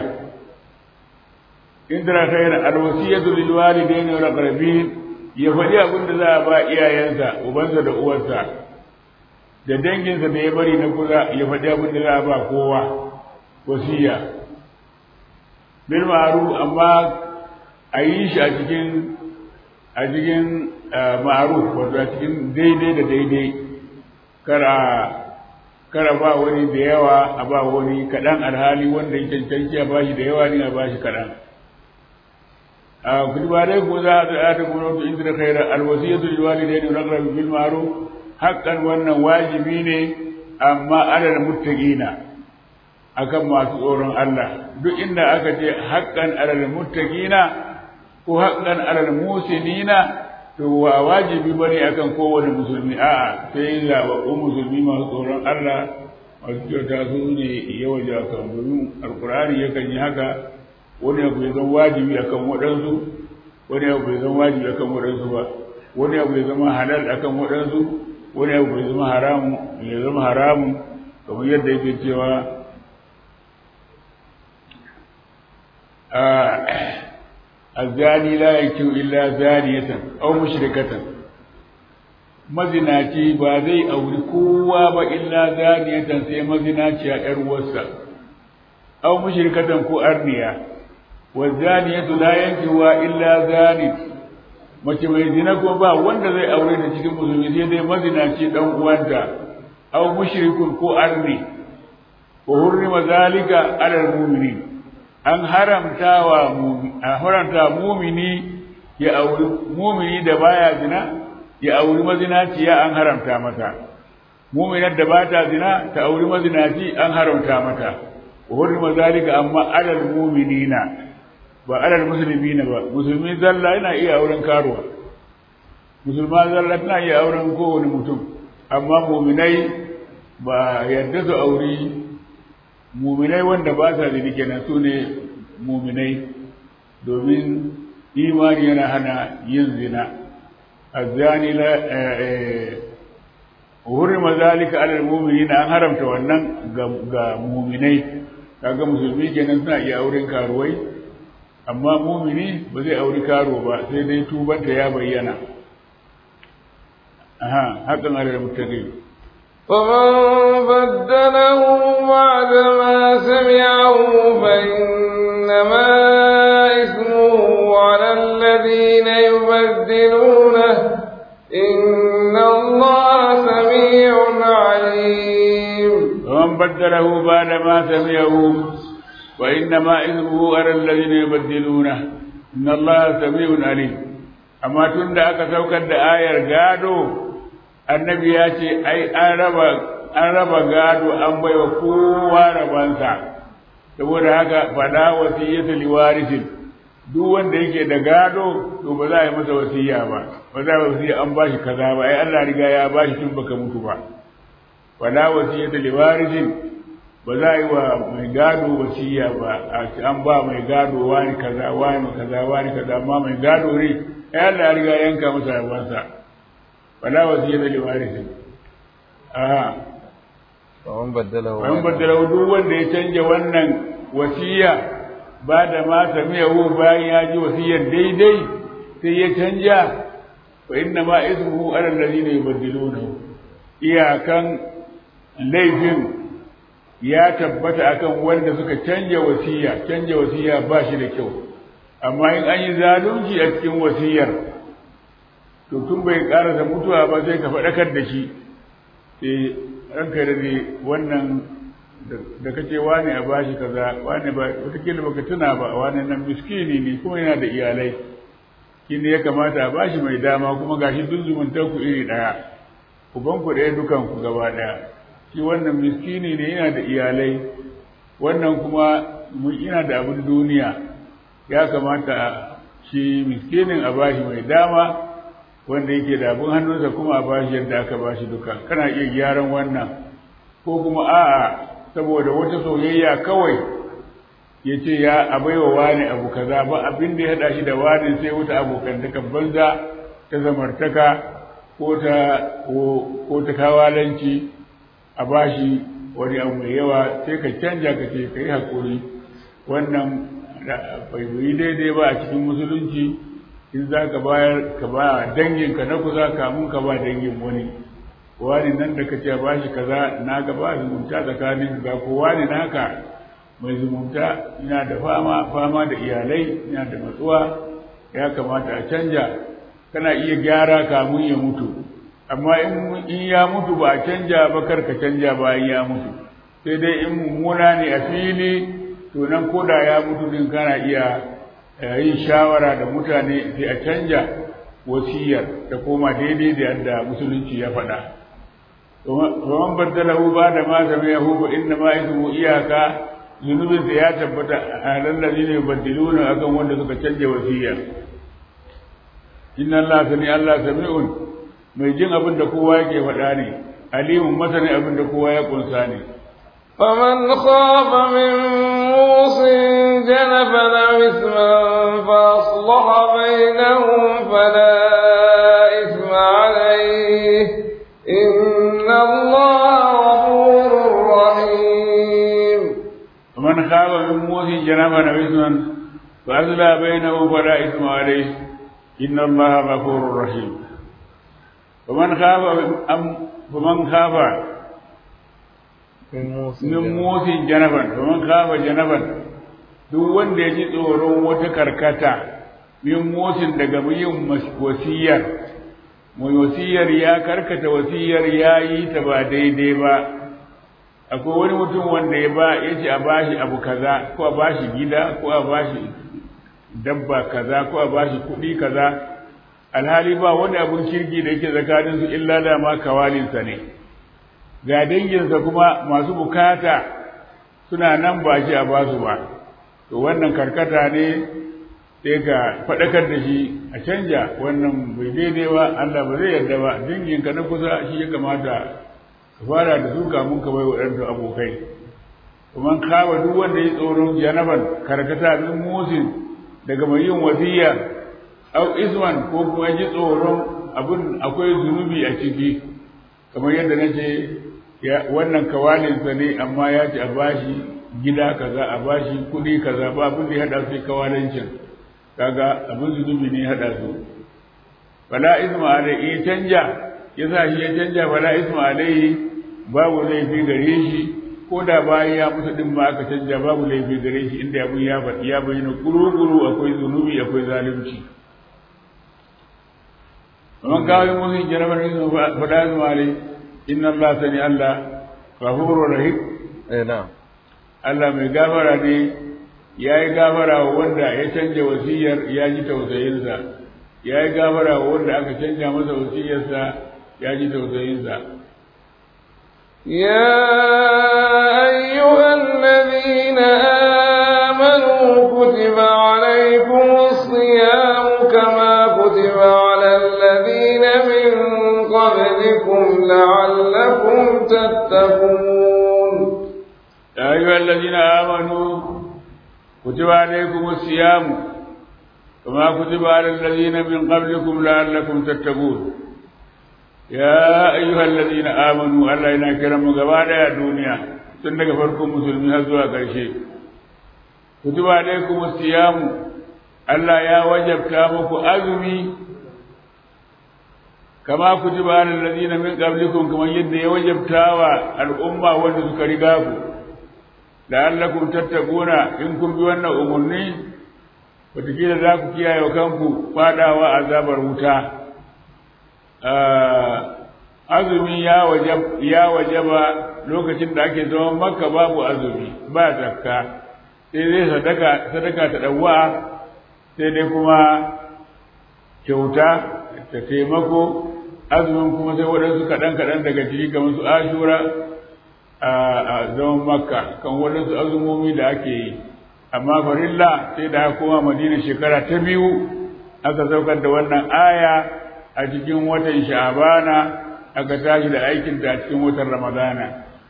in daga khairan al-wasiyatu lil walidayni wal aqrabin ya faɗi abin da za a ba iyayensa ubansa da uwarsa da danginsa da ya bari na kusa ya faɗi abin da za a ba kowa wasiya bil ma'ruf amma a yi shi a cikin a cikin ma'ruf wato a cikin daidai da daidai kara kara ba wani da yawa a ba wani kaɗan alhali wanda ya cancanci a bashi da yawa ne a bashi kaɗan كتب عليكم إذا آتكم الموت إن ترك خيرا الوصية للوالدين والأقربين بالمعروف حقا وأن واجبين أما على المتقين akan masu tsoron Allah duk inda aka ce haƙƙan alal muttaqina ko haƙƙan alal musinina to wa wajibi bane akan kowane musulmi a'a sai zaɓaɓɓun musulmi masu tsoron Allah masu kyauta su ne yawa jakan domin alkur'ani yakan yi haka wani abu ya zama wajibi akan waɗansu wani abu ya zama wajibi akan waɗansu ba wani abu ya zama halal akan waɗansu wani abu ya zama haramu ya zama haramun kamar yadda yake cewa الزاني لا يكتب إلا زانية أو مشركة mazinaci ba zai auri kowa ba illa zaniyatan sai mazinaci a ‘yar uwarsa, au mushrikatan ko arniya, wa zaniyatu la yankiwa illa zani, mace mai zina ko ba wanda zai aure da cikin musulmi sai dai mazinaci dan uwanta, au mushrikun ko arni, wa hurrima zalika alal mu'minin. An haramta wa a haramta mumini ya auri mumini da baya zina ya auri mazinaciya an haramta mata muminar da ba ta zina ta auri mazinaci an haramta mata hurrima zalika amma alal mu'minina ba alal muslimina ba musulmi zalla yana iya auren karuwa musulma zalla tana iya auren kowane mutum amma muminai ba yadda su auri muminai wanda ba sa zini kenan su ne muminai domin imani yana hana yin zina الزاني لا حرم ذلك على المؤمنين an haramta wannan ga mu'minai kaga musulmi kenan suna iya auren karuwai amma mu'mini ba zai auri karo ba sai dai tubanta ya bayyana aha hakan ala muttaqin ومن بدله بعد ما سمعه فإنما إثمه على الذين يبدلونه إن الله سميع عليم ومن بدله بعد ما سمعه وإنما إثمه على الذين يبدلونه إن الله سميع عليم أما تند أكا سوكر da ayar gado annabi ya ce ai an raba an raba gado an baiwa kowa rabansa saboda haka fada wasiyyatu liwarisin duk wanda yake da gado to ba za a yi masa wasiya ba ba za a yi wasiya an bashi kaza ba ai Allah riga ya bashi tun baka mutu ba fada wasiyyatu liwarisin ba za a yi wa mai gado wasiya ba an ba mai gado wani kaza wani kaza wani kaza amma mai gado ne ai Allah ya riga yanka masa rabansa fada wasiyyatu liwarisin a ومن بدله wani baddalau duk wanda ya canja wannan wasiya ba da ma samiyahu bayan ya ji wasiyar daidai sai ya canja fa inna ma ismuhu ala alladhina yubaddiluna iyakan laifin ya tabbata akan wanda suka canja wasiya canja wasiya ba shi da kyau amma in an yi zalunci a cikin wasiyar to tun bai karasa mutuwa ba sai ka faɗakar da shi eh ranka da ne wannan da kace wani a bashi kaza wani ba wataƙila baka tuna ba wani nan miskini ne kuma yana da iyalai shi ne ya kamata a bashi mai dama kuma gashi duk zumuntar ku iri ɗaya uban ku ɗaya dukan ku gaba ɗaya shi wannan miskini ne yana da iyalai wannan kuma mun ina da abin duniya ya kamata shi miskinin a bashi mai dama wanda yake da abin hannunsa kuma a bashi yadda aka bashi duka kana iya gyaran wannan ko kuma a'a saboda wata soyayya kawai ya ce ya abaiwa wani abu kaza ba abin da ya haɗa shi da wani sai wata abokantaka banza ta zamartaka ko ta ko ta kawalanci a bashi wani abu mai yawa sai ka canja ka ce ka yi haƙuri wannan bai yi daidai ba a cikin musulunci in za ka bayar ka ba danginka na kusa kamun ka ba dangin wani wani nan da ka ce ba shi kaza na ga ba zumunta tsakanin ga ko wani naka mai zumunta ina da fama fama da iyalai ina da matsuwa ya kamata a canja kana iya gyara kamun ya mutu amma in ya mutu ba a canja ba kar ka canja bayan ya mutu sai dai in mummuna ne a fili to nan koda ya mutu din kana iya yin shawara da mutane sai a canja wasiyar ta koma daidai da yadda musulunci ya faɗa ومن بدله بعد ما سمعه فإنما إثمه iyaka zunubin sa ya tabbata a lallazina yubaddiluna akan wanda suka canja wasiya inna Allah sani Allah sami'un mai jin abin da kowa yake faɗa ne alimun masani abin da kowa ya kunsa ne فمن خاف من موص جنفا أو إثما فأصلح بينهم فلا إثم عليه إن الله غفور رحيم ومن خاف من موص جنفا أو إثما فأصلح بينهم فلا إثم عليه إن الله غفور رحيم ومن خاف أم فمن خاف min motsin janaban domin kafa janaban duk wanda ya ji tsoron wata karkata min motsin daga yin wasiyar mai wasiyar ya karkata wasiyar ya yi ta ba daidai ba akwai wani mutum wanda ya ba ya ce a bashi abu kaza ko a bashi gida ko a bashi dabba kaza ko a bashi kuɗi kaza alhali ba wani abun kirki da yake tsakaninsu illa da ma kawalinsa ne ga danginsa kuma masu bukata suna nan ba shi a basu ba to wannan karkata ne sai ka faɗakar da shi a canja wannan bai daidai ba Allah ba zai yarda ba danginka na kusa shi ya kamata ka fara da su kamun ka bai waɗanda abokai kuma kawa duk wanda ya tsoron janaban karkata min musin daga mai yin wasiya au isman ko kuma ji tsoron abin akwai zunubi a ciki kamar yadda na ce wannan kawalinsa ne amma ya ce a bashi gida kaza a bashi kuɗi kaza ba abin da ya haɗa su kawalancin kaga abin zunubi ne ya haɗa su fala isma alai in canja ya sa shi ya canja fala isma alai babu laifi gare shi ko da bayan ya mutu din ma aka canja babu laifi gare shi inda abin ya faɗi ya bayyana kuru-kuru akwai zunubi akwai zalunci ومن كان يؤمن جنبا فلا يزم عليه إن الله سميع الله غفور رحيم eh na'am Allah mai gafara ne ya yi gafara wa wanda ya canja wasiyar ya ji tausayinsa ya yi gafara wa wanda aka canja masa wasiyarsa ya ji tausayinsa يا أيها الذين آمنوا كتب عليكم الصيام كما كتب على الذين من قبلكم لعلكم تتقون يا أيها الذين آمنوا كتب عليكم الصيام كما كتب على الذين من قبلكم لعلكم تتقون يا أيها الذين آمنوا الله ينا كرم غبادا يا دنيا تنك فركم مسلمين هزوا كرشي كتب عليكم الصيام الله يا وجب كامك أزمي كما كتب على الذين من قبلكم كما يد يوجب تاوى الأمة والذكرقاكم la'allakum tattaquna in kun bi wannan umurni wataƙila za ku kiyaye wa kanku fadawa azabar wuta azumi ya wajab ya wajaba lokacin da ake zaman makka babu azumi ba zakka sai dai sadaka sadaka ta dawwa sai dai kuma kyauta ta taimako azumin kuma sai waɗansu kaɗan kaɗan daga ciki kamar su ashura a zaman makka kan waɗansu azumomi da ake yi amma farilla sai da aka koma madina shekara ta biyu aka saukar da wannan aya a cikin watan sha'abana aka tashi da aikin ta cikin watan ramadana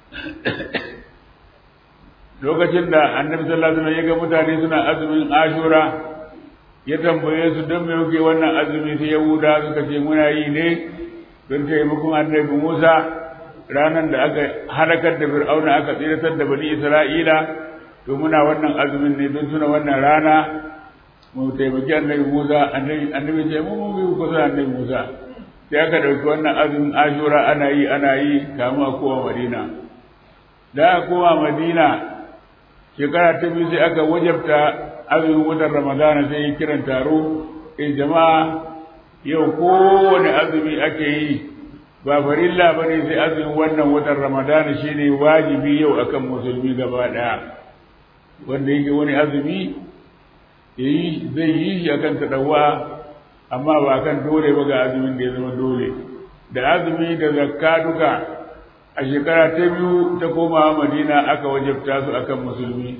lokacin da annabi sallallahu alaihi wasallam ya ga mutane suna azumin ashura ya tambaye su don me yake wannan azumi sai yahuda suka ce muna yi ne don taimakon annabi musa ranar da aka halakar da fir'auna aka tsiratar da bani isra'ila to muna wannan azumin ne don tuna wannan rana mu taimaki annabi musa annabi ce mu mun bi kusa annabi musa sai aka ɗauki wannan azumin ashura ana yi ana yi kamu a kowa madina da aka kowa madina shekara ta biyu sai aka wajabta azumin watan ramadana sai yi kiran taro in jama'a yau kowane azumi ake yi ba farilla ba ne sai azumin wannan watan ramadana shine wajibi yau akan musulmi gaba ɗaya wanda yake wani azumi yayi zai yi shi akan tadawa amma ba kan dole ba ga azumin da ya zama dole da azumi da zakka duka a shekara ta biyu ta koma madina aka wajabta su akan musulmi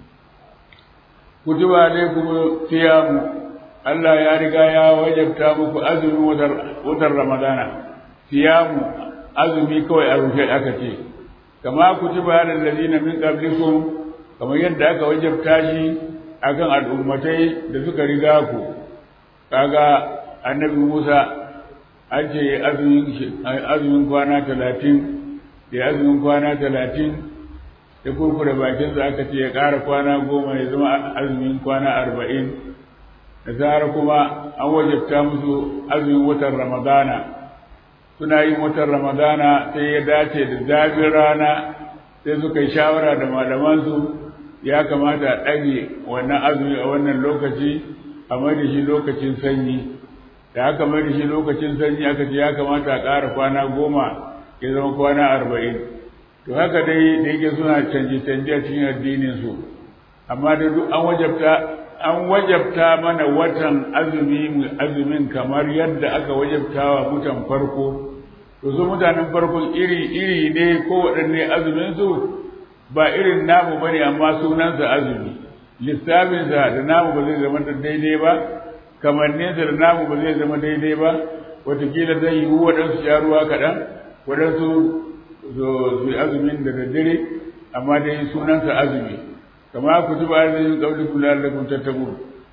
kutuba alaikum siyamu Allah ya riga ya wajabta muku azumin watan ramadana siyamu azumi kawai a rufe aka ce kama kutiba alal ladina min qablikum kamar yadda aka wajabta shi akan al'ummatai da suka riga ku kaga annabi Musa an ce azumin kwana talatin da azumin kwana talatin da kurkure bakinsa aka ce ya ƙara kwana goma ya zama azumin kwana arba'in da zara kuma an wajabta musu azumin watan ramadana suna yin watan ramadana sai ya dace da zafin rana sai suka yi shawara da malamansu ya kamata a ɗage wannan azumi a wannan lokaci a mai da shi lokacin sanyi da aka mai da shi lokacin sanyi aka ce ya kamata a ƙara kwana goma ya zama kwana arba'in to haka dai da yake suna canje-canje a cikin addininsu amma da duk an wajabta an wajabta mana watan azumi azumin kamar yadda aka wajabta wa mutan farko to su mutanen farkon iri-iri ne ko waɗanne azuminsu ba irin namu ba ne amma sunansa azumi lissafinsa da namu ba zai zama daidai ba kamanninsa da namu ba zai zama daidai ba watakila zai yiwu waɗansu sha ruwa kaɗan waɗansu su yi azumin da daddare amma dai sunansa azumi kama ku tuba azumin ƙauli kula da kun tattabu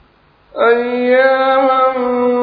أياما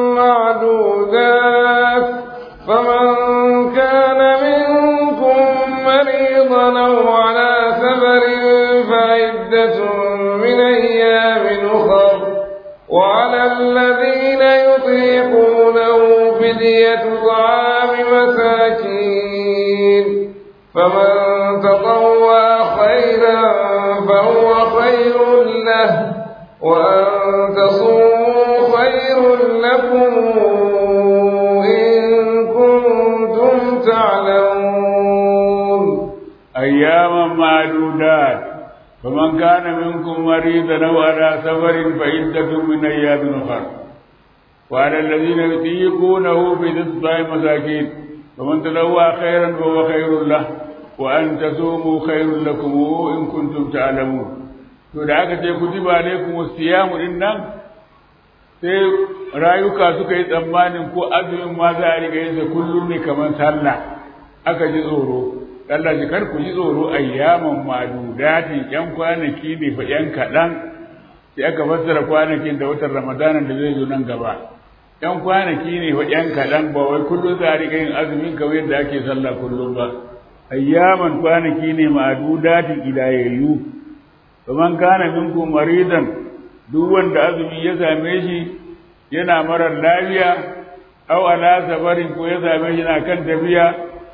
معدودات فمن كان منكم مريضا أو على سفر فعدة من أيام أخر وعلى الذين يطيقونه فدية طعام مساكين فمن تطوع خيرا فهو خير له وأن تصوموا خير لكم إن كنتم تعلمون أياما معدودة معدودات فمن كان منكم مريضا أو على سفر فعدة من أيام أخر وعلى الذين يطيقونه بإطعام مساكين فمن تلوى خيرا فهو خير له وأن تصوموا خير لكم إن كنتم تعلمون to da aka ce kutiba alaikum siyamu din nan sai rayuka suka yi tsammanin ko azumin ma za a riga yin sa kullum ne kamar sallah aka ji tsoro Allah ji kar ku ji tsoro ayyaman madudati yan kwanaki ne fa yan kaɗan sai aka fassara kwanakin da watan ramadana da zai zo nan gaba yan kwanaki ne fa yan kaɗan ba wai kullum za a riga yin azumin kamar yadda ake sallah kullum ba ayyaman kwanaki ne madudati idayayyu faman kana minkum maridan duk wanda azumi ya same shi yana marar lafiya aw ala safarin ko ya same shi na kan tafiya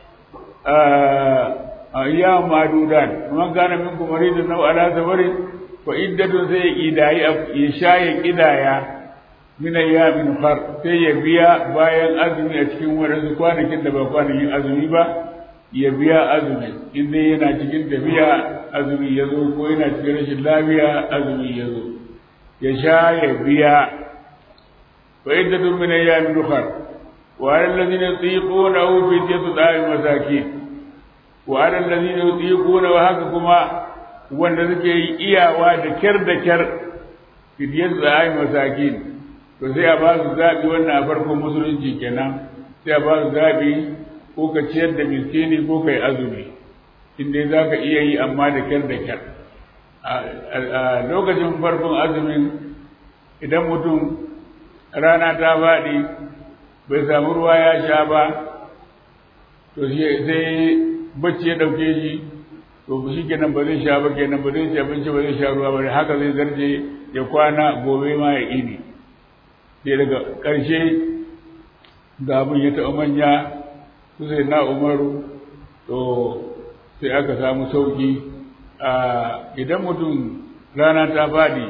ayyam madudan faman kana minkum maridan aw ala safarin fa iddatun sai idai ya shaye kidaya min ayyamin far sai ya biya bayan azumi a cikin wadansu kwanakin da ba kwanakin azumi ba ya biya azumi in dai yana cikin tafiya azumi ya zo ko yana cikin rashin lafiya azumi ya zo ya sha ya biya wa iddatun min ayyamin ukhra wa 'ala alladhina yutiqunahu fidyatun ta'am masakin wa 'ala alladhina yutiquna wa haka kuma wanda suke yi iyawa da kyar da kyar fidyatun ta'am masakin to sai a ba su zabi wannan a farkon musulunci kenan sai a ba su zabi ko ka ciyar da miskini ko kai azumi in dai za ka iya yi amma da kyar da kyar a lokacin farkon azumin idan mutum rana ta faɗi bai samu ruwa ya sha ba to sai bacci ya ɗauke shi to shi kenan ba zai sha ba kenan ba zai ci abinci ba zai sha ruwa ba haka zai zarce ya kwana gobe ma ya ini sai daga ƙarshe ga abin ya taɓa manya su sai na umaru to sai aka samu sauki a idan mutum rana ta faɗi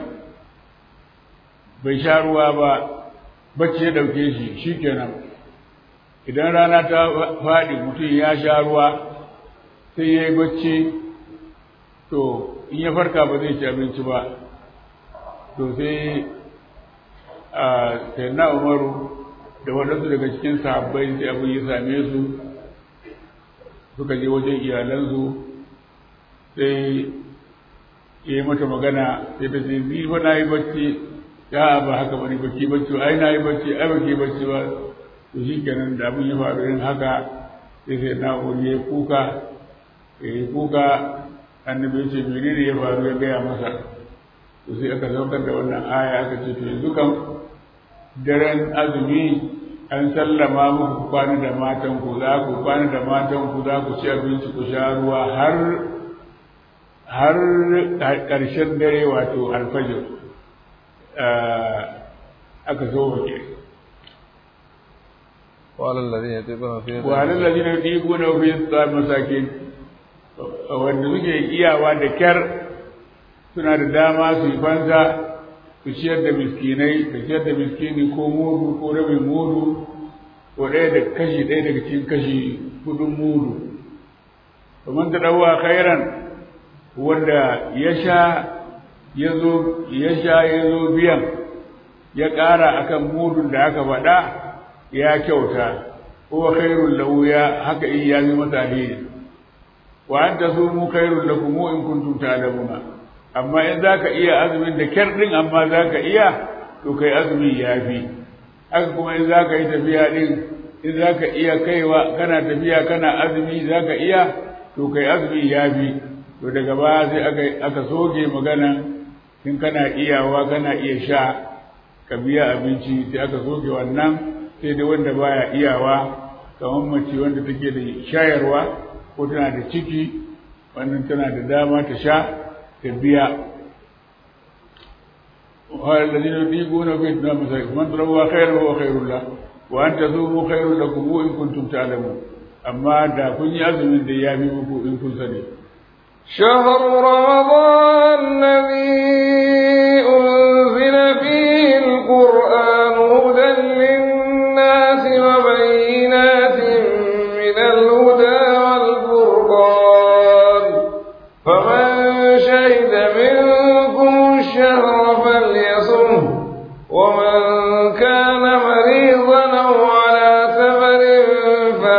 bai sha ruwa ba bacci ya ɗauke shi shi kenan idan rana ta faɗi mutum ya sha ruwa sai ya yi bacci to in ya farka ba zai ci abinci ba to sai a sai na umaru da waɗansu daga cikin sahabbai sai abin ya same su suka je wajen iyalansu sai ya yi mata magana sai ta ce ni fa na yi bacci ya ba haka bane bacci bacci ai na yi bacci ai baki bacci ba to shi kenan da abin ya faru irin haka sai sai na wuri ya kuka ya yi kuka annabi ya ce menene ya faru ya gaya masa to sai aka saukar da wannan aya aka ce to yanzu kan daren azumi an sallama muku kwana da matan ku za ku kwana da matan ku za ku ci abinci ku sha ruwa har har ƙarshen dare wato alfajir aka zo wake وعلى الذين يطيقون فيه وعلى الذين يطيقون فيه الصيام مساكين wanda suke iyawa da kyar suna da dama su yi fansa su ciyar da miskinai ka ciyar da miskini ko mudu ko rabin mudu ko ɗaya da kashi ɗaya daga cikin kashi hudun mudu kamar ta ɗauwa khairan wanda ya sha ya zo ya sha ya zo biyan ya ƙara akan mudun da aka faɗa ya kyauta ko khairul lahu ya haka in ya yi masa alheri wa anta sumu khairul lakum in kuntum ta'lamuna amma in zaka iya azumin da kyar din amma zaka iya to kai azumi yafi haka kuma in zaka yi tafiya din in zaka iya kaiwa kana tafiya kana azumi zaka iya to kai azumi yafi to daga baya sai aka aka soge magana in kana iyawa kana iya sha ka biya abinci sai aka soge wannan sai dai wanda baya iyawa kamar mace wanda take da shayarwa ko tana da ciki wannan tana da dama ta sha ta biya والذين يطيقون في الدم من روى خير هو خير له وأن تصوموا خير لكم إن كنتم تعلمون أما دا كن يأذن دي يامي إن كنت سنين شهر رمضان الذي أنزل فيه القرآن هدى للناس وبينات من الهدى والفرقان فمن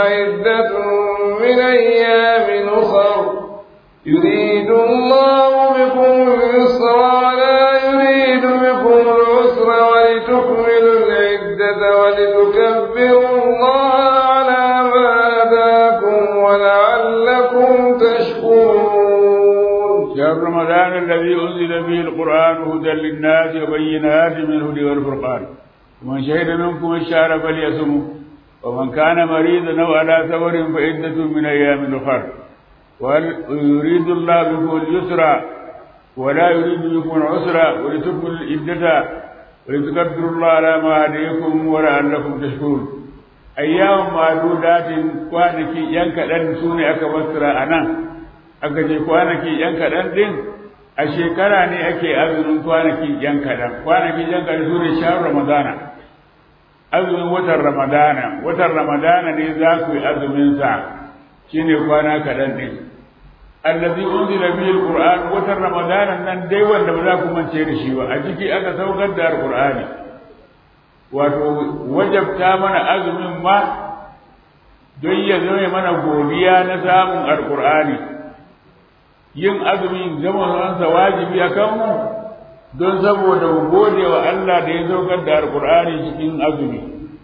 فعدة من أيام أخر يريد الله بكم اليسر ولا يريد بكم العسر ولتكملوا العدة ولتكبروا الله على ما هداكم ولعلكم تشكرون شهر رمضان الذي أنزل فيه القرآن هدى للناس وبينات من الهدى والفرقان ومن شهد منكم الشهر فليصمه ومن كان مريضا أو على سفر فعدة من أيام أخر ويريد الله بكم اليسر ولا يريد بكم العسر ولتكملوا العدة ولتكبروا الله على ما هديكم ولعلكم تشكرون أيام معدودات كوانكي ينكدن سوني أكبسر أنا aka ce kwanaki yan kaɗan ɗin a shekara ne ake azumin kwanaki yan kaɗan kwanaki yan kaɗan su ne shahar ramadana azumin watan ramadana watan ramadana ne za ku yi azuminsa shine kwana kaɗan ɗin allazi unzila bihi alquran watan ramadana nan dai wanda ba za ku mance da shi ba a ciki aka saukar da alqur'ani wato wajabta mana azumin ma don ya zama mana godiya na samun alqur'ani yin azumin zamanansa wajibi a kanmu don saboda mu gode wa Allah da ya saukar da alqur'ani cikin azumi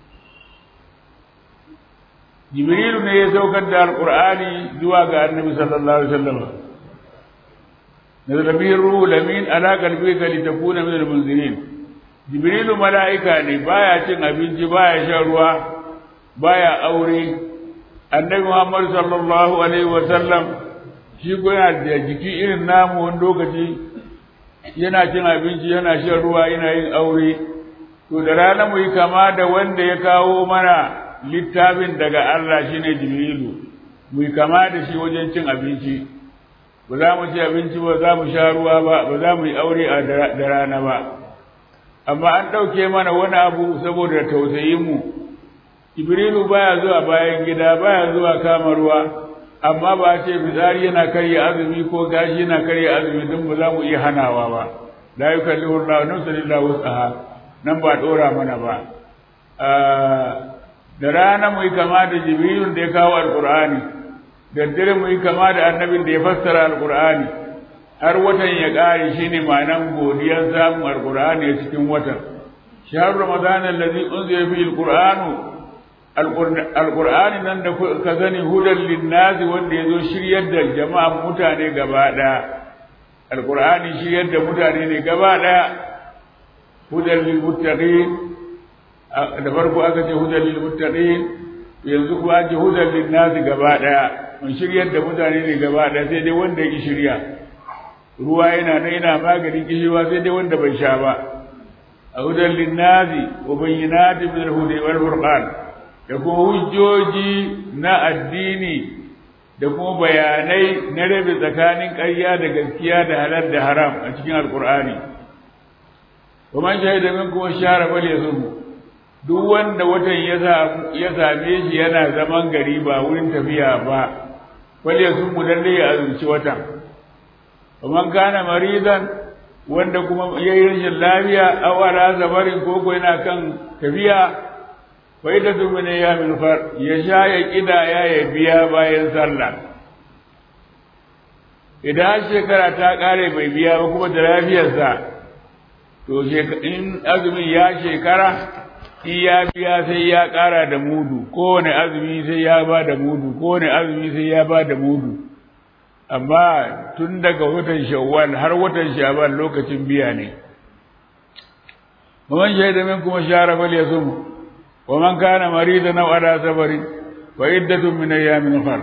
Jibrilu ne ya saukar da Alƙur'ani zuwa ga Annabi sallallahu alaihi wasallam. Nazala bihi ruhu lamin ala qalbika litakuna min al-munzirin. Jibrilu mala'ika ne baya cin abinci baya shan ruwa baya aure. Annabi Muhammad sallallahu alaihi wasallam shi ko yana da jiki irin namu wani lokaci yana cin abinci yana shan ruwa yana yin aure. To da rana mu yi kama da wanda ya kawo mana littafin daga Allah shine Jibrilu mu kama da shi wajen cin abinci ba za mu ci abinci ba za mu sha ruwa ba ba za mu yi aure a da rana ba amma an ɗauke mana wani abu saboda tausayin mu Jibrilu baya zuwa bayan gida baya zuwa kama ruwa amma ba a ce fitsari yana karya azumi ko gashi yana karya azumi don ba za mu iya hanawa ba la yukallifu Allahu nafsan illa wus'aha nan ba dora mana ba da rana mu yi kama da jibrilun da ya kawo alkur'ani da dare mu yi kama da annabin da ya fassara alkur'ani har watan ya ƙare shine ma'anan godiyar samun alkur'ani a cikin watan shahar ramadan allazi unzila fihi alqur'anu alqur'ani nan da ka sani hudan linnasi wanda yazo shiryar da jama'a mutane gaba ɗaya alqur'ani shiryar da mutane ne gaba ɗaya hudan lil muttaqin da farko aka ce hudan lil muttaqin yanzu kuma ce hudan lin nasi gaba daya mun shiryar da mutane ne gaba daya sai dai wanda ya shirya ruwa yana nan yana maganin kishirwa sai dai wanda bai sha ba a hudan lin nasi wa bayyinatin min al-hudi wal furqan da kuma hujjoji na addini da kuma bayanai na rabe tsakanin ƙarya da gaskiya da halal da haram a cikin alqur'ani wa man shahida minkum ash-shahra falyasumhu duk wanda watan ya same shi yana zaman gari ba wurin tafiya ba wale sun mu dan ya azumci watan man kana maridan wanda kuma yayi rashin lafiya aw ala zabarin ko ko yana kan tafiya fa idatu min yamin far ya sha ya kida ya ya biya bayan sallah idan shekara ta kare bai biya ba kuma da lafiyarsa to in azumin ya shekara in ya biya sai ya ƙara da mudu kowane azumi sai ya ba da mudu kowane azumi sai ya ba da mudu amma tun daga watan shawwal har watan shaban lokacin biya ne man shaida min kuma shara fal yasum wa man kana maridan aw ala safarin wa iddatun min ayamin ukhra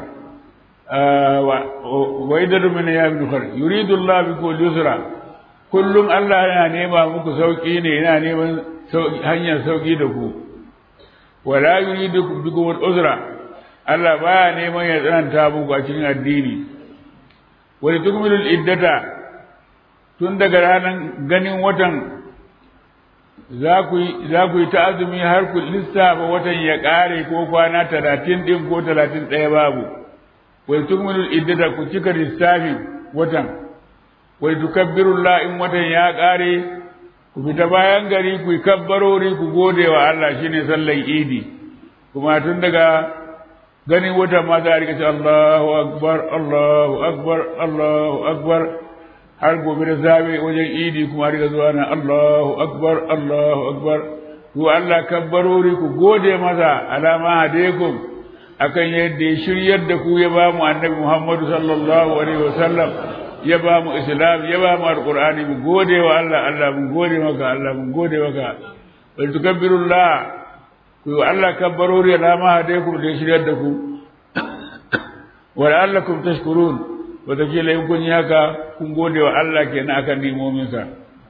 wa iddatun min ayamin ukhra yuridu Allah bikum al-yusra kullum Allah yana nema muku sauki ne yana neman hanyar sauki da ku wala yuridu bikum al-uzra Allah baya neman ya tsananta muku a cikin addini wa tukmilu al-iddata tun daga ranar ganin watan za ku yi za ku yi ta azumi har ku lissafa watan ya kare ko kwana talatin din ko talatin ɗaya babu wa tukmilu al-iddata ku cika lissafin watan wa tukabbirullah in watan ya kare ku fita bayan gari ku yi kabbarori ku gode wa Allah shine sallan idi kuma tun daga ganin wata ma za a rika ce Allahu akbar Allahu akbar Allahu akbar har gobe da zabe wajen idi kuma rika zuwa na Allahu akbar Allahu akbar ku Allah kabbarori ku gode masa alama hadaikum akan yadda ya shiryar da ku ya ba mu annabi Muhammadu sallallahu alaihi wasallam ya ba mu islam ya ba mu alqur'ani mu gode wa Allah Allah mun gode maka Allah mun gode maka wal tukabbirullah ku Allah kabbarori alama hadaikum da ya shiryar da ku wa la'allakum tashkurun wataƙila in kun yi haka kun gode wa Allah kenan akan nimominsa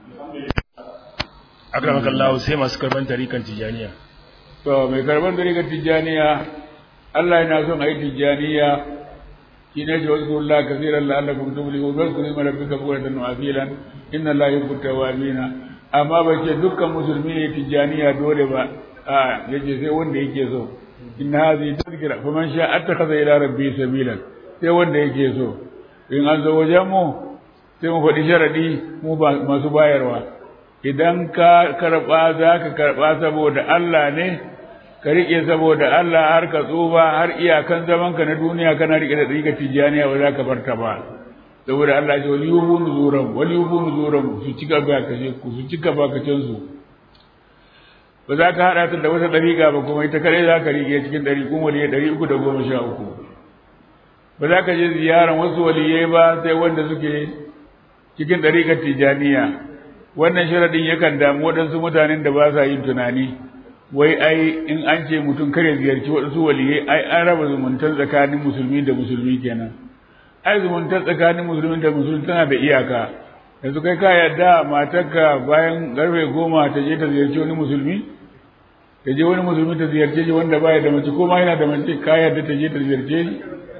akramaka Allah sai masu karban tarikan tijaniya to mai karban tarikan tijaniya Allah yana son ayi tijaniya shine ji wasu Allah kaseeran la'allakum tuflihun wa zkuru ma rabbika bukratan wa asilan inna Allah yuhibbu tawwabina amma ba ce dukkan musulmi ne tijaniya dole ba a yace sai wanda yake so inna hadhihi tadhkira faman sha'a attakhadha ila rabbi sabilan sai wanda yake so in an zo wajen mu sai mu faɗi sharadi mu masu bayarwa idan ka karɓa za ka karɓa saboda Allah ne ka riƙe saboda Allah har ka tsufa har iyakan zamanka na duniya kana riƙe da ɗariƙa tijjaniya ba za ka bar ta ba saboda Allah ce wali yubu nuzuran wali yubu nuzuran su cika bakacin ku su cika bakacin su ba za ka haɗa ta da wata ɗariƙa ba kuma ita kaɗai za ka riƙe cikin ɗariƙun waliyai ɗari uku da goma sha uku ba za ka je ziyaran wasu waliyai ba sai wanda suke cikin ɗariƙar tijjaniya wannan sharadin yakan damu waɗansu mutanen da ba sa yin tunani wai ai in an ce mutum kare ziyarci waɗansu waliyai ai an raba zumuntar tsakanin musulmi da musulmi kenan ai zumuntar tsakanin musulmi da musulmi tana da iyaka yanzu kai ka yarda matarka bayan karfe goma ta je ta ziyarci wani musulmi ta je wani musulmi ta ziyarce shi wanda baya da mace ko ma yana da mace ka yarda ta je ta ziyarce shi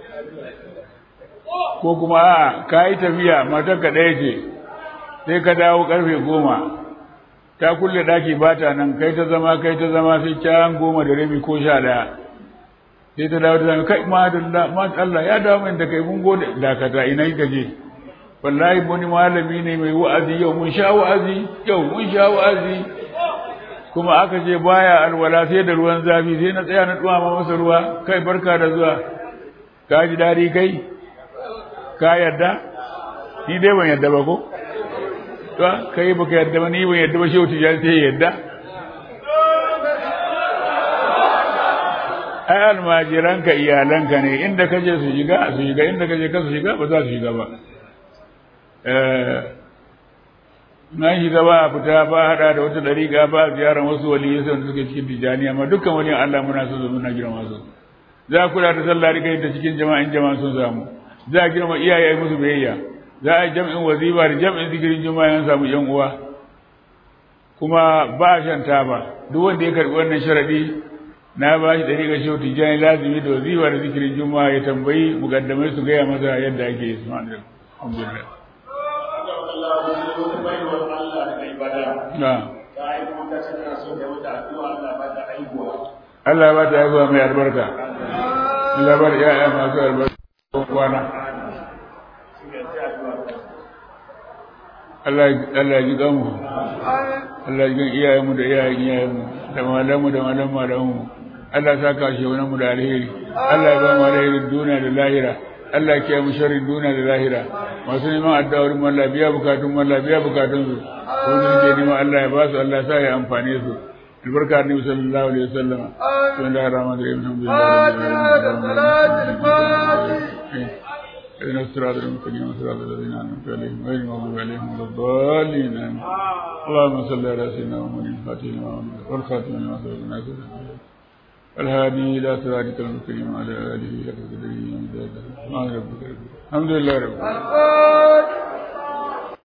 ko kuma a ka yi tafiya matarka ɗaya ce sai ka dawo karfe goma ta kulle daki ba ta nan kai ta zama kai ta zama sai can goma da rabi ko sha daya sai ta dawo ta zama kai ma da ma Allah ya dawo min da kai mun gode dakata ina ka je wallahi wani malami ne mai wa'azi yau mun sha wa'azi yau mun sha wa'azi kuma aka je baya alwala sai da ruwan zafi sai na tsaya na dumama masa ruwa kai barka da zuwa ka ji dadi kai ka yarda ni dai ban yarda ba ko to kai baka yarda ba ni ban yarda ba shehu tijani sai yarda ai almajiranka iyalanka ne inda kaje su shiga su shiga inda kaje ka su shiga ba za su shiga ba na shiga ba a fita ba hada da wata dariƙa ba a ziyarar wasu waliyai sun suke cikin tijani amma dukkan wani Allah muna so muna girma su za a kula da sallah rika ta cikin jama'in jama'a sun samu za a girma iyaye musu biyayya za a yi jam'in wazifa da jam'in zikirin juma'a yan samu yan uwa kuma ba a shan taba duk wanda ya karbi wannan sharadi na ba shi dari ga shehu tijjani lazimi da wazifa da zikirin juma'a ya tambayi mukaddamai su gaya masa yadda ake yi subhanallah alhamdulillah Allah ya ba ta haihuwa mai albarka. Allah ya ba ta ya'ya masu albarka kwana. Allah ya ji gamu Allah ya ji iyayenmu da iyayen iyayenmu da malamu da malam malamu Allah ya saka shi wani mu da alheri Allah ya ba mu alherin duniya da lahira Allah ya kiyaye mu sharrin duniya da lahira masu neman addu'ar mu Allah biya bukatun mu Allah biya bukatun su ko ne ke neman Allah ya ba su Allah ya sa ya amfane su albarka annabi sallallahu alaihi wasallam bismillahir rahmanir rahim alhamdulillah اهدنا الصراط المستقيم صراط الذين انعمت عليهم غير المغضوب عليهم ولا الضالين اللهم صل على سيدنا محمد الفاتح لما أمر والخاتم لما سبق الناس الهادي الى صراطك المستقيم وعلى اله وصحبه وسلم الحمد لله رب العالمين